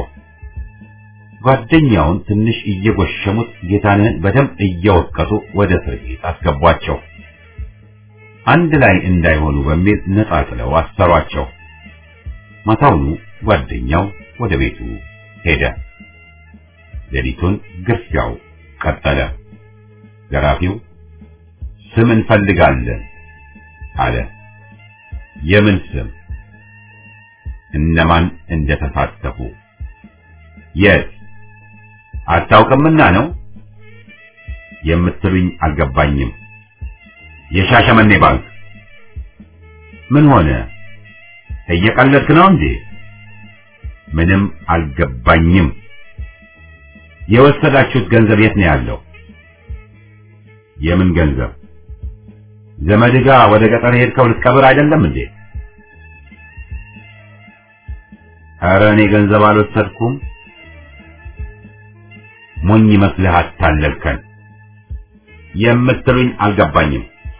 ጓደኛውን ትንሽ እየጎሸሙት ጌታነህን በደንብ እየወቀጡ ወደ እስር ቤት አስገቧቸው። አንድ ላይ እንዳይሆኑ በሚል ነጣጥለው አሰሯቸው። ማታውኑ ጓደኛው ወደ ቤቱ ሄደ። ሌሊቱን ግርፊያው ቀጠለ። ገራፊው ስም እንፈልጋለን አለ። የምን ስም? እነማን እንደተሳተፉ። የት? አታውቅምና ነው የምትሉኝ አልገባኝም። የሻሸመኔ ባንክ ምን ሆነ? እየቀለድክ ነው እንዴ? ምንም አልገባኝም። የወሰዳችሁት ገንዘብ የት ነው ያለው? የምን ገንዘብ? ዘመድህ ጋር ወደ ገጠር ሄድከው ልትቀብር አይደለም እንዴ? ኧረ እኔ ገንዘብ አልወሰድኩም። ሞኝ መስለህ አታለልከን። የምትሉኝ አልገባኝም።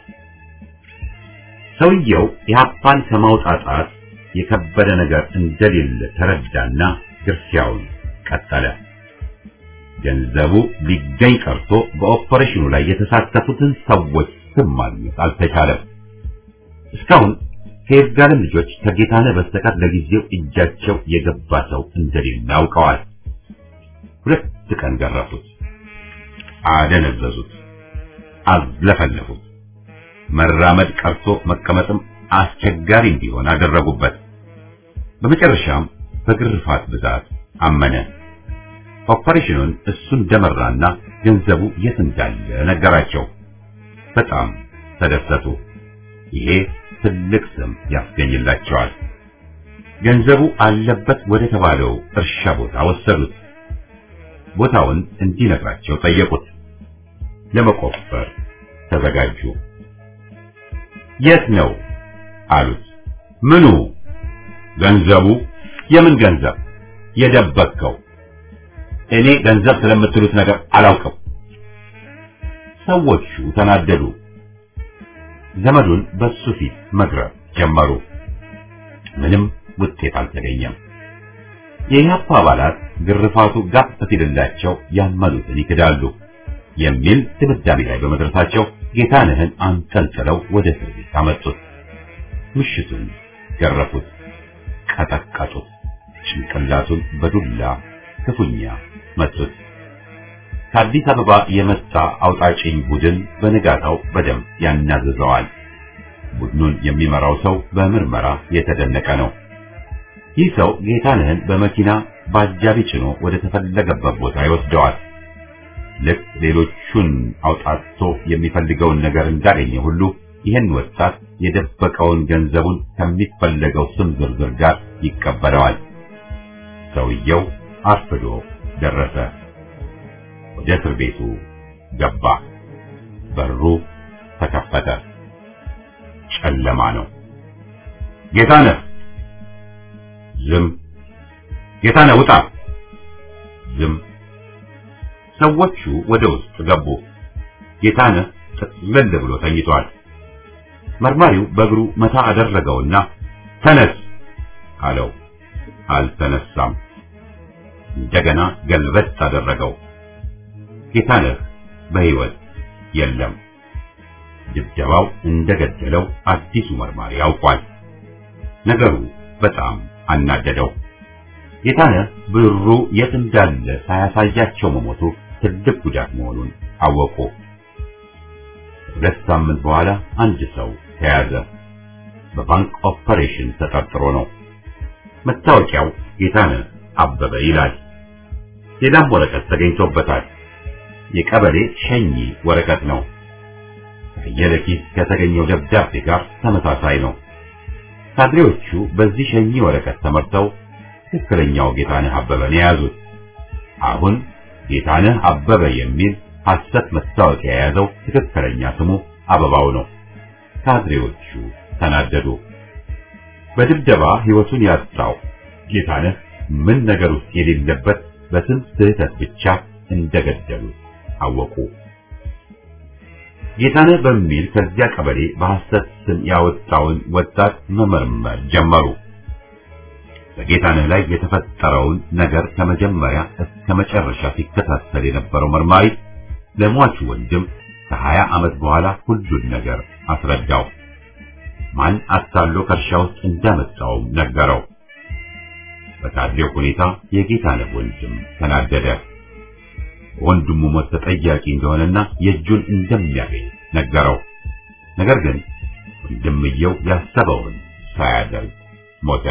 ሰውየው የሀፓን ከማውጣጣት የከበደ ነገር እንደሌለ ተረዳና ግርፊያውን ቀጠለ። ገንዘቡ ሊገኝ ቀርቶ በኦፐሬሽኑ ላይ የተሳተፉትን ሰዎች ስም ማግኘት አልተቻለም። እስካሁን ከይርጋለም ልጆች ከጌታነህ በስተቀር ለጊዜው እጃቸው የገባ ሰው እንደሌለ አውቀዋል። ሁለት ቀን ገረፉት፣ አደነዘዙት፣ አዝለፈለፉት። መራመድ ቀርቶ መቀመጥም አስቸጋሪ እንዲሆን አደረጉበት። በመጨረሻም በግርፋት ብዛት አመነ። ኦፐሬሽኑን እሱ እንደመራና ገንዘቡ የት እንዳለ ነገራቸው። በጣም ተደሰቱ። ይሄ ትልቅ ስም ያስገኝላቸዋል። ገንዘቡ አለበት ወደ ተባለው እርሻ ቦታ ወሰዱት። ቦታውን እንዲነግራቸው ጠየቁት። ለመቆፈር ተዘጋጁ። የት ነው አሉት። ምኑ? ገንዘቡ። የምን ገንዘብ? የደበቅከው? እኔ ገንዘብ ስለምትሉት ነገር አላውቅም። ሰዎቹ ተናደዱ። ዘመዱን በሱ ፊት መግረፍ ጀመሩ። ምንም ውጤት አልተገኘም። የኢህአፓ አባላት ግርፋቱ ጋፍ ሲልላቸው ያመኑትን ይክዳሉ የሚል ድምዳሜ ላይ በመድረሳቸው ጌታነህን አንጠልጥለው ወደ እስር ቤት አመጡት። ምሽቱን ገረፉት፣ ቀጠቀጡት፣ ጭንቅላቱን በዱላ ክፉኛ መቱት። ከአዲስ አበባ የመጣ አውጣጭኝ ቡድን በንጋታው በደንብ ያናዝዘዋል። ቡድኑን የሚመራው ሰው በምርመራ የተደነቀ ነው። ይህ ሰው ጌታነህን በመኪና በአጃቢ ጭኖ ወደ ተፈለገበት ቦታ ይወስደዋል። ልክ ሌሎቹን አውጣቶ የሚፈልገውን ነገር እንዳገኘ ሁሉ ይህን ወጣት የደበቀውን ገንዘቡን ከሚፈለገው ስም ዝርዝር ጋር ይቀበለዋል። ሰውየው አርፍዶ ደረሰ። ወደ እስር ቤቱ ገባ። በሩ ተከፈተ። ጨለማ ነው። ጌታነህ! ዝም። ጌታነህ ውጣ! ዝም። ሰዎቹ ወደ ውስጥ ገቡ። ጌታነህ ጥቅልል ብሎ ተኝቷል። መርማሪው በእግሩ መታ አደረገውና ተነስ አለው። አልተነሳም። እንደገና ገልበጥ አደረገው። ጌታነህ በሕይወት የለም። ድብደባው እንደገደለው አዲሱ መርማሪ ያውቋል። ነገሩ በጣም አናደደው። ጌታነህ ብሩ የት እንዳለ ሳያሳያቸው መሞቱ ትልቅ ጉዳት መሆኑን አወቁ። ሁለት ሳምንት በኋላ አንድ ሰው ተያዘ። በባንክ ኦፐሬሽን ተጠርጥሮ ነው። መታወቂያው ጌታነህ አበበ ይላል። ሌላም ወረቀት ተገኝቶበታል። የቀበሌ ሸኚ ወረቀት ነው። ከየለኪስ ከተገኘው ደብዳቤ ጋር ተመሳሳይ ነው። ካድሬዎቹ በዚህ ሸኚ ወረቀት ተመርተው ትክክለኛው ጌታነህ አበበን የያዙት። አሁን ጌታነህ አበበ የሚል ሐሰት መታወቂያ የያዘው ትክክለኛ ስሙ አበባው ነው። ካድሬዎቹ ተናደዱ። በድብደባ ሕይወቱን ያጣው ጌታነህ ምን ነገር ውስጥ የሌለበት በስም ስህተት ብቻ እንደገደሉት አወቁ። ጌታነህ በሚል ከዚያ ቀበሌ በሐሰት ስም ያወጣውን ወጣት መመርመር ጀመሩ። በጌታነህ ላይ የተፈጠረውን ነገር ከመጀመሪያ እስከ መጨረሻ ሲከታተል የነበረው መርማሪ ለሟቹ ወንድም ከሀያ ዓመት በኋላ ሁሉን ነገር አስረዳው። ማን አታሎ ከእርሻ ውስጥ እንዳመጣውም ነገረው። በካድሬው ሁኔታ የጌታነህ ወንድም ተናደደ። ወንድሙ ሞት ተጠያቂ እንደሆነና የእጁን እንደሚያገኝ ነገረው። ነገር ግን ወንድምየው ያሰበውን ሳያደርግ ሞተ።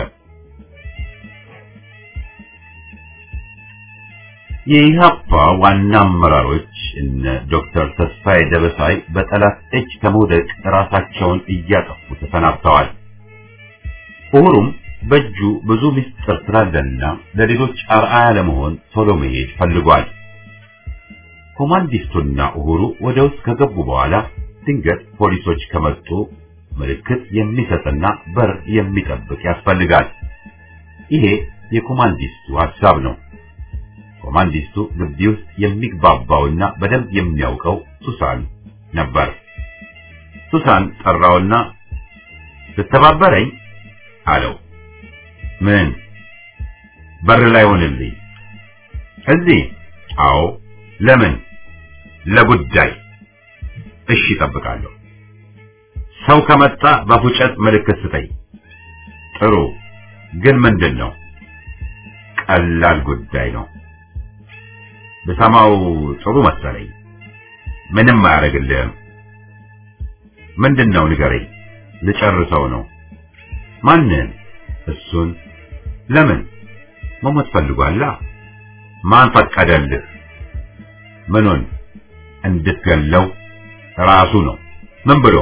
የኢህአፓ ዋና አመራሮች እነ ዶክተር ተስፋዬ ደበሳይ በጠላት እጅ ከመውደቅ ራሳቸውን እያጠፉ ተሰናብተዋል። ኡሁሩም በእጁ ብዙ ምስጢር ስላለና ለሌሎች አርአያ ለመሆን ቶሎ መሄድ ፈልጓል። ኮማንዲስቱና ኡሁሩ ወደ ውስጥ ከገቡ በኋላ ድንገት ፖሊሶች ከመጡ ምልክት የሚሰጥና በር የሚጠብቅ ያስፈልጋል። ይሄ የኮማንዲስቱ ሐሳብ ነው። ኮማንዲስቱ ግቢ ውስጥ የሚግባባውና በደንብ የሚያውቀው ሱሳን ነበር። ሱሳን ጠራውና ልተባበረኝ አለው። ምን? በር ላይ ሆንልኝ። እዚህ? አዎ። ለምን? ለጉዳይ። እሺ፣ እጠብቃለሁ። ሰው ከመጣ በፉጨት ምልክት ስጠኝ። ጥሩ። ግን ምንድን ነው? ቀላል ጉዳይ ነው። ብሰማው ጥሩ መሰለኝ። ምንም አያደርግልህም። ምንድን ነው ንገረኝ። ልጨርሰው ነው። ማንን? እሱን። ለምን? መሞት ፈልጓላ። ማን ፈቀደልህ? ምኑን? እንድትገለው ራሱ ነው። ምን ብሎ?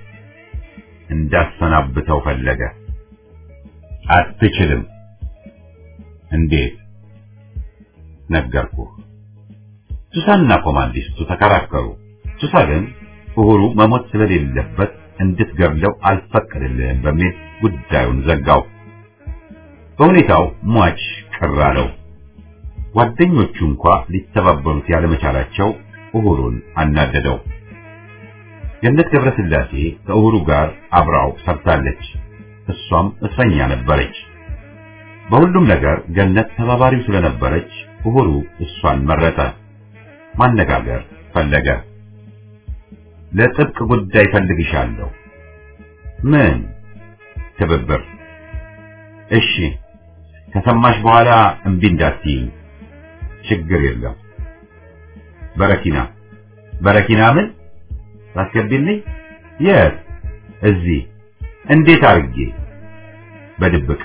እንዳሰናብተው ፈለገ። አትችልም። እንዴት? ነገርኩህ። ሱሳንና ኮማንዲስቱ ተከራከሩ። ሱሳ ግን ኡሁሩ መሞት ስለሌለበት እንድትገድለው አልፈቀድልህም በሚል ጉዳዩን ዘጋው። በሁኔታው ሟች ቅር አለው። ጓደኞቹ እንኳ ሊተባበሩት ያለመቻላቸው ኡሁሩን አናደደው። ገነት ገብረስላሴ ከኡሁሩ ጋር አብራው ሰርታለች። እሷም እስረኛ ነበረች። በሁሉም ነገር ገነት ተባባሪው ስለነበረች ኡሁሩ እሷን መረጠ። ማነጋገር ፈለገ። ለጥብቅ ጉዳይ ፈልግሻለሁ። ምን? ትብብር። እሺ፣ ከሰማሽ በኋላ እምቢ እንዳትይኝ። ችግር የለም። በረኪና በረኪና ምን ታስገቢልኝ? የት? እዚህ። እንዴት አድርጌ? በድብቅ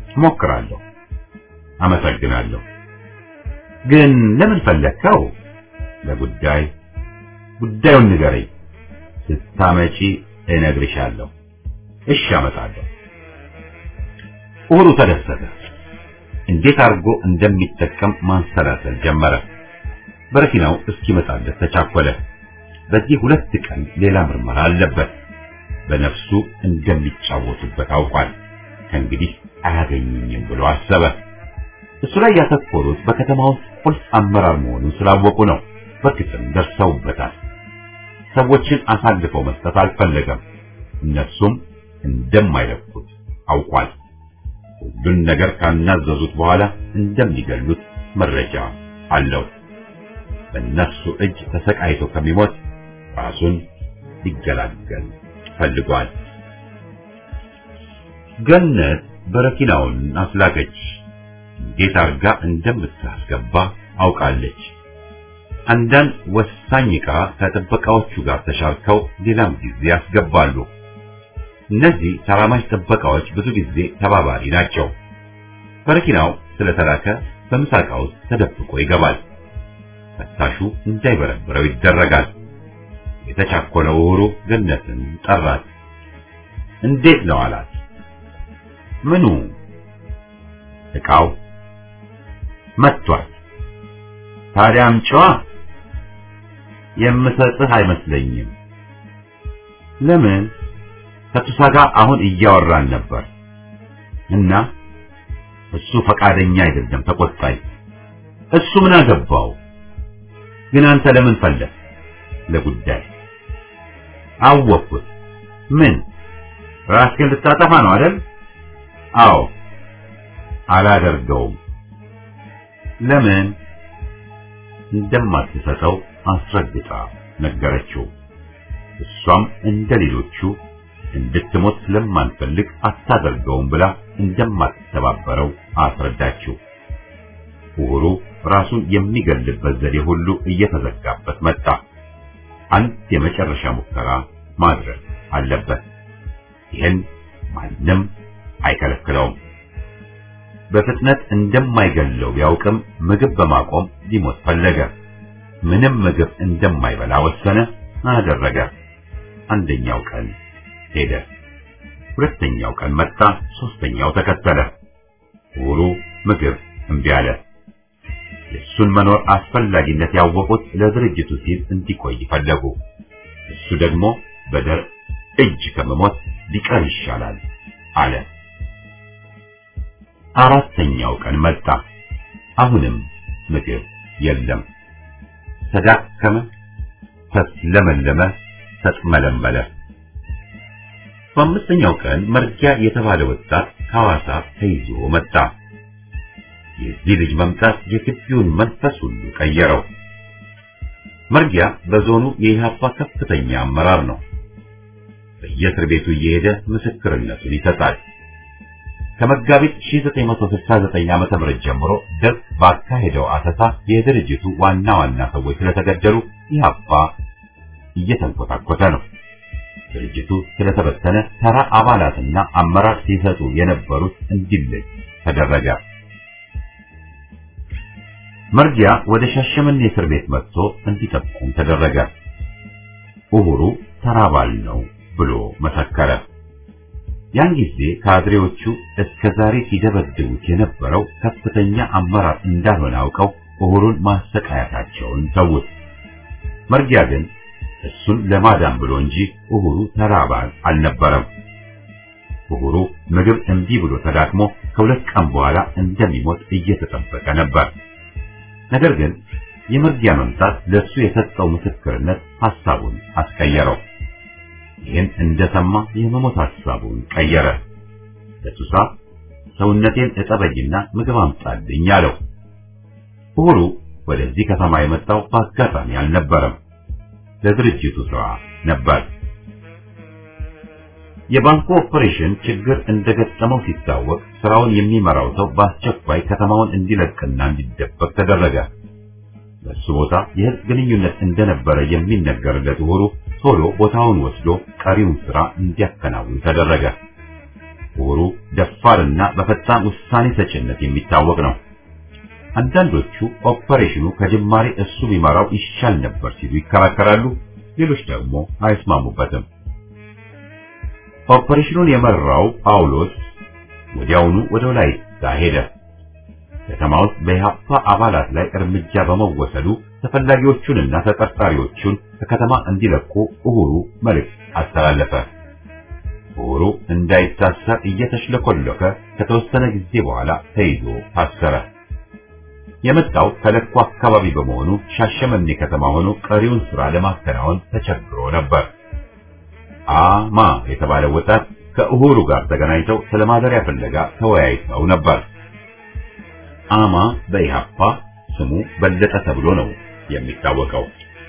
ሞክራለሁ። አመሰግናለሁ። ግን ለምን ፈለግከው? ለጉዳይ ጉዳዩን ንገረኝ። ስታመጪ እነግርሻለሁ። እሺ አመጣለሁ። ኡሁሩ ተደሰተ። እንዴት አድርጎ እንደሚጠቀም ማንሰላሰል ጀመረ። በረኪናው እስኪመጣለት ተቻኮለ። በዚህ ሁለት ቀን ሌላ ምርመራ አለበት። በነፍሱ እንደሚጫወቱበት አውቋል። ከእንግዲህ አያገኙኝም ብሎ አሰበ። እሱ ላይ ያተኮሩት በከተማ ውስጥ ቁልፍ አመራር መሆኑን ስላወቁ ነው። በግጥም ደርሰውበታል። ሰዎችን አሳልፈው መስጠት አልፈለገም። እነሱም እንደማይለቁት አውቋል። ሁሉን ነገር ካናዘዙት በኋላ እንደሚገሉት መረጃ አለው። በእነሱ እጅ ተሰቃይቶ ከሚሞት ራሱን ሊገላገል ፈልጓል። ገነት በረኪናውን አስላከች። እንዴት አርጋ እንደምታስገባ አውቃለች። አንዳንድ ወሳኝ ዕቃ ከጥበቃዎቹ ጋር ተሻርከው ሌላም ጊዜ ያስገባሉ። እነዚህ ተራማጅ ጥበቃዎች ብዙ ጊዜ ተባባሪ ናቸው። በረኪናው ስለተላከ በምሳቃ ውስጥ ተደብቆ ይገባል። ፈታሹ እንዳይበረብረው ይደረጋል። የተቻኮለው ኡሁሩ ገነትን ጠራት። እንዴት ነው አላት። ምኑ? ዕቃው መጥቷል። ታዲያ አምጪዋ። የምሰጥህ አይመስለኝም። ለምን? ከቱሳ ጋር አሁን እያወራን ነበር እና እሱ ፈቃደኛ አይደለም፣ ተቆጣኝ። እሱ ምን አገባው? ግን አንተ ለምን ፈለግ? ለጉዳይ አወቅኩት። ምን ራስህን ልታጠፋ ነው አይደል? አዎ። አላደርገውም። ለምን? እንደማትሰጠው አስረግጣ ነገረችው። እሷም እንደ ሌሎቹ እንድትሞት ስለማንፈልግ አታደርገውም ብላ እንደማትተባበረው አስረዳችው። ኡሁሩ ራሱን የሚገልበት ዘዴ ሁሉ እየተዘጋበት መጣ። አንድ የመጨረሻ ሙከራ ማድረግ አለበት። ይህን ማንም አይከለክለውም። በፍጥነት እንደማይገለው ቢያውቅም ምግብ በማቆም ሊሞት ፈለገ። ምንም ምግብ እንደማይበላ ወሰነ፣ አደረገ። አንደኛው ቀን ሄደ። ሁለተኛው ቀን መጣ፣ ሶስተኛው ተከተለ። ኡሁሩ ምግብ እምቢ አለ። የእሱን መኖር አስፈላጊነት ያወቁት ለድርጅቱ ሲል እንዲቆይ ፈለጉ። እሱ ደግሞ በደር እጅ ከመሞት ሊቀር ይሻላል አለ። አራተኛው ቀን መጣ። አሁንም ምግብ የለም። ተዳከመ፣ ተስለመለመ፣ ተጥመለመለ። በአምስተኛው ቀን መርጊያ የተባለ ወጣት ከሐዋሳ ተይዞ መጣ። የዚህ ልጅ መምጣት የግቢውን መንፈስ ሁሉ ቀየረው። መርጊያ በዞኑ የኢህአፓ ከፍተኛ አመራር ነው። በየእስር ቤቱ እየሄደ ምስክርነቱን ይሰጣል። ከመጋቢት 1969 ዓመተ ምህረት ጀምሮ ደርግ ባካሄደው አሰሳ የድርጅቱ ዋና ዋና ሰዎች ስለተገደሉ ኢህአፓ እየተንኮታኮተ ነው። ድርጅቱ ስለተበተነ ተራ አባላትና አመራር ሲሰጡ የነበሩት እንዲለይ ተደረገ። መርጊያ ወደ ሻሸመኔ እስር ቤት መጥቶ እንዲጠቁም ተደረገ። ኡሁሩ ተራ አባል ነው ብሎ መሰከረ። ያን ጊዜ ካድሬዎቹ እስከ ዛሬ ሲደበድቡት የነበረው ከፍተኛ አመራር እንዳልሆነ አውቀው ኡሁሩን ማሰቃየታቸውን ተዉት። መርጊያ ግን እሱን ለማዳን ብሎ እንጂ ኡሁሩ ተራ አባል አልነበረም። ኡሁሩ ምግብ እምቢ ብሎ ተዳክሞ ከሁለት ቀን በኋላ እንደሚሞት እየተጠበቀ ነበር። ነገር ግን የመርጊያ መምጣት ለሱ የሰጠው ምስክርነት ሐሳቡን አስቀየረው። ይህን እንደሰማ የመሞት ሐሳቡን ቀየረ። ለቱሳ ሰውነቴን እጠበኝና ምግብ አምጣልኝ አለው። ኡሁሩ ወደዚህ ከተማ የመጣው በአጋጣሚ አልነበረም፣ ለድርጅቱ ስራ ነበር። የባንኩ ኦፐሬሽን ችግር እንደገጠመው ሲታወቅ ስራውን የሚመራው ሰው በአስቸኳይ ከተማውን እንዲለቅና እንዲደበቅ ተደረገ። በሱ ቦታ የህዝብ ግንኙነት እንደነበረ የሚነገርለት ኡሁሩ ቶሎ ቦታውን ወስዶ ቀሪውን ስራ እንዲያከናውን ተደረገ። ኡሁሩ ደፋርና በፈጣን ውሳኔ ሰጭነት የሚታወቅ ነው። አንዳንዶቹ ኦፐሬሽኑ ከጅማሬ እሱ ቢመራው ይሻል ነበር ሲሉ ይከራከራሉ። ሌሎች ደግሞ አይስማሙበትም። ኦፐሬሽኑን የመራው ጳውሎስ ወዲያውኑ ወደ ወላይታ ሄደ። ከተማ ውስጥ በኢህአፓ አባላት ላይ እርምጃ በመወሰዱ ተፈላጊዎቹንና ተጠርጣሪዎቹን ከከተማ እንዲለቁ እሁሩ መልእክት አስተላለፈ። እሁሩ እንዳይታሰር እየተሽለኮለከ ከተወሰነ ጊዜ በኋላ ተይዞ ታሰረ። የመጣው ከለኩ አካባቢ በመሆኑ ሻሸመኔ ከተማ ሆኖ ቀሪውን ስራ ለማከናወን ተቸግሮ ነበር። አማ የተባለ ወጣት ከእሁሩ ጋር ተገናኝተው ስለ ማደሪያ ፍለጋ ተወያይተው ነበር። አማ በኢህአፓ ስሙ በለጠ ተብሎ ነው የሚታወቀው።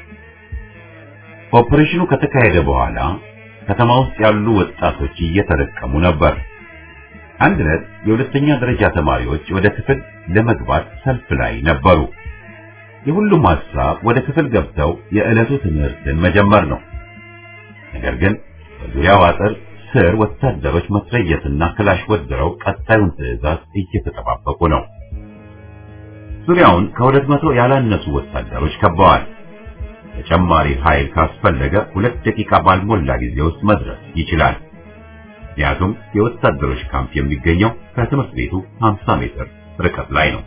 ኦፕሬሽኑ ከተካሄደ በኋላ ከተማ ውስጥ ያሉ ወጣቶች እየተለቀሙ ነበር። አንድ ዕለት የሁለተኛ ደረጃ ተማሪዎች ወደ ክፍል ለመግባት ሰልፍ ላይ ነበሩ። የሁሉም ሐሳብ ወደ ክፍል ገብተው የዕለቱ ትምህርትን መጀመር ነው። ነገር ግን በዙሪያው አጥር ስር ወታደሮች መትረየስና ክላሽ ወድረው ቀጣዩን ትዕዛዝ እየተጠባበቁ ነው። ዙሪያውን ከሁለት መቶ ያላነሱ ወታደሮች ከበዋል። ተጨማሪ ኃይል ካስፈለገ ሁለት ደቂቃ ባልሞላ ጊዜ ውስጥ መድረስ ይችላል። ምክንያቱም የወታደሮች ካምፕ የሚገኘው ከትምህርት ቤቱ 50 ሜትር ርቀት ላይ ነው።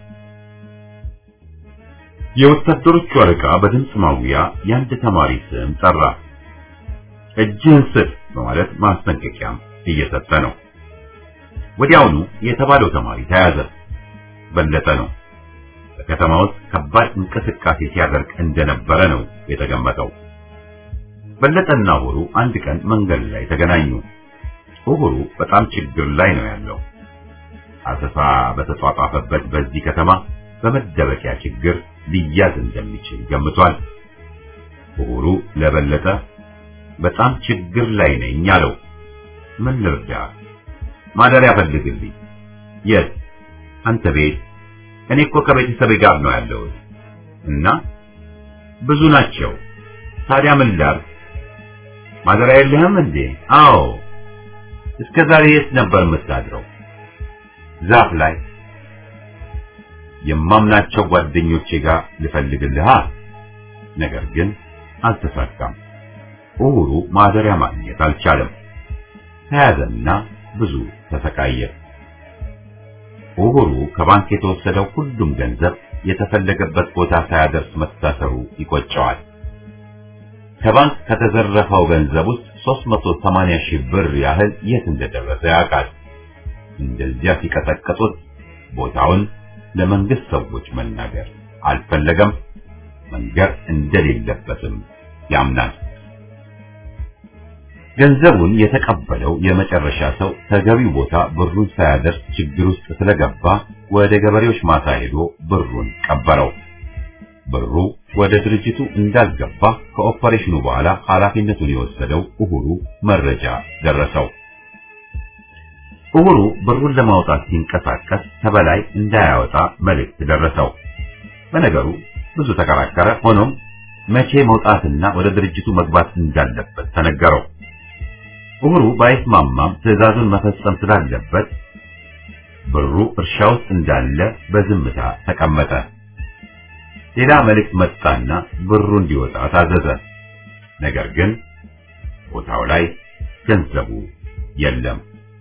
የወታደሮቹ አለቃ በድምፅ ማጉያ የአንድ ተማሪ ስም ጠራ። እጅህን ስጥ በማለት ማስጠንቀቂያም እየሰጠ ነው። ወዲያውኑ የተባለው ተማሪ ተያዘ። በለጠ ነው። በከተማ ውስጥ ከባድ እንቅስቃሴ ሲያደርግ እንደነበረ ነው የተገመተው። በለጠና ኡሁሩ አንድ ቀን መንገድ ላይ ተገናኙ። ኡሁሩ በጣም ችግር ላይ ነው ያለው። አሰሳ በተጧጧፈበት በዚህ ከተማ በመደበቂያ ችግር ሊያዝ እንደሚችል ገምቷል። ኡሁሩ ለበለጠ በጣም ችግር ላይ ነኝ አለው። ምን ልርዳ? ማደሪያ ፈልግልኝ። የት? አንተ ቤት? እኔ እኮ ከቤተሰቤ ጋር ነው ያለሁት። እና ብዙ ናቸው። ታዲያ ምን ላድርግ? ማደሪያ የለህም እንዴ? አዎ። እስከ ዛሬ የት ነበር የምታድረው? ዛፍ ላይ። የማምናቸው ጓደኞቼ ጋር ልፈልግልሃ። ነገር ግን አልተሳካም። ኡሁሩ ማደሪያ ማግኘት አልቻለም። ተያዘና ብዙ ተሰቃየ። ኡሁሩ ከባንክ የተወሰደው ሁሉም ገንዘብ የተፈለገበት ቦታ ሳያደርስ መታሰሩ ይቆጨዋል። ከባንክ ከተዘረፈው ገንዘብ ውስጥ 380 ሺህ ብር ያህል የት እንደደረሰ ያውቃል። እንደዚያ ሲቀጠቅጡት ቦታውን ለመንግስት ሰዎች መናገር አልፈለገም። መንገር እንደሌለበትም ያምናል። ገንዘቡን የተቀበለው የመጨረሻ ሰው ተገቢው ቦታ ብሩን ሳያደርስ ችግር ውስጥ ስለገባ ወደ ገበሬዎች ማሳ ሄዶ ብሩን ቀበረው። ብሩ ወደ ድርጅቱ እንዳልገባ ከኦፐሬሽኑ በኋላ ኃላፊነቱን የወሰደው ኡሁሩ መረጃ ደረሰው። ኡሁሩ ብሩን ለማውጣት ሲንቀሳቀስ ተበላይ እንዳያወጣ መልእክት ደረሰው። በነገሩ ብዙ ተከራከረ። ሆኖም መቼ መውጣትና ወደ ድርጅቱ መግባት እንዳለበት ተነገረው። ኡሁሩ ባይስማማም ትዕዛዙን መፈጸም ስላለበት ብሩ እርሻ ውስጥ እንዳለ በዝምታ ተቀመጠ። ሌላ መልእክት መጣና ብሩ እንዲወጣ ታዘዘ። ነገር ግን ቦታው ላይ ገንዘቡ የለም።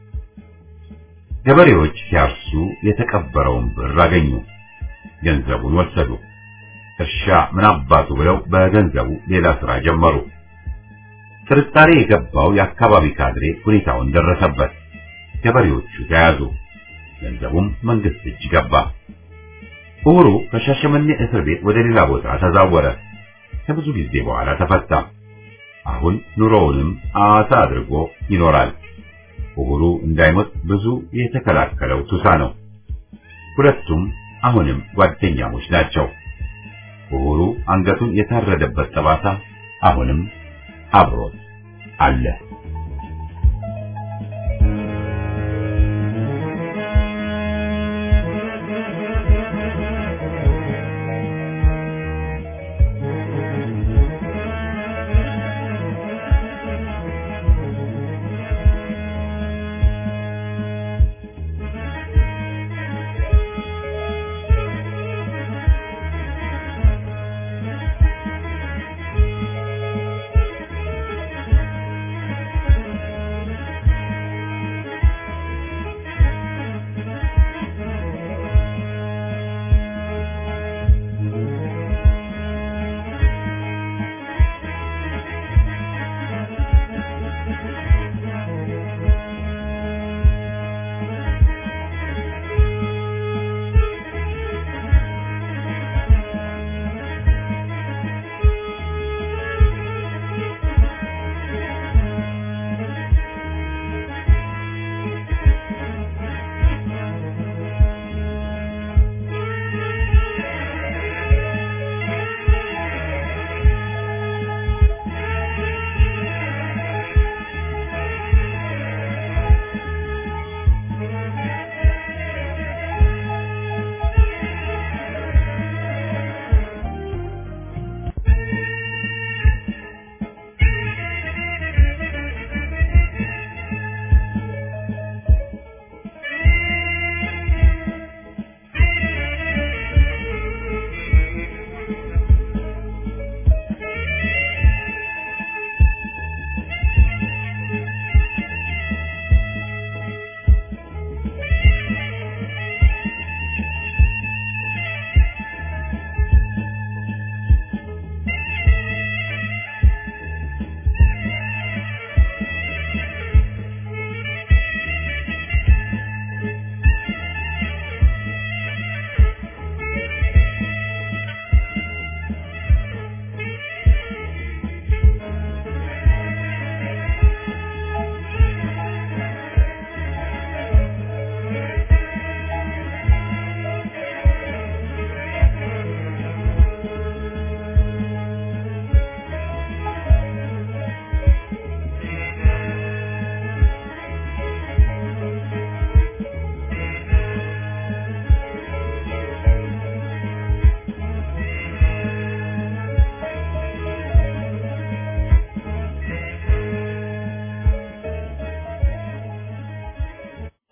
ገበሬዎች ሲያርሱ የተቀበረውን ብር አገኙ። ገንዘቡን ወሰዱ። እርሻ ምን አባቱ ብለው በገንዘቡ ሌላ ስራ ጀመሩ። ጥርጣሬ የገባው የአካባቢ ካድሬ ሁኔታውን ደረሰበት። ገበሬዎቹ ተያዙ። ገንዘቡም መንግስት እጅ ገባ። ኡሁሩ ከሻሸመኔ እስር ቤት ወደ ሌላ ቦታ ተዛወረ። ከብዙ ጊዜ በኋላ ተፈታ። አሁን ኑሮውንም አዋሳ አድርጎ ይኖራል። ኡሁሩ እንዳይሞት ብዙ የተከላከለው ቱሳ ነው። ሁለቱም አሁንም ጓደኛሞች ናቸው። ኡሁሩ አንገቱን የታረደበት ጠባሳ አሁንም አብሮት አለ።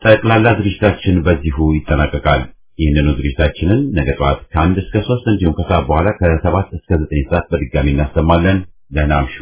ጠቅላላ ዝግጅታችን በዚሁ ይጠናቀቃል። ይህንኑ ዝግጅታችንን ነገ ጠዋት ከአንድ እስከ ሶስት እንዲሁም ከሰዓት በኋላ ከሰባት እስከ ዘጠኝ ሰዓት በድጋሚ እናሰማለን። ደህና አምሹ።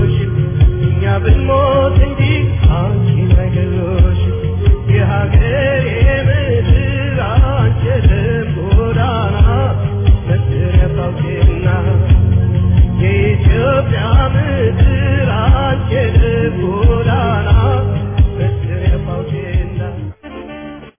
ብንሞት እንጂ አንቺን አይገሎሽ የሀገር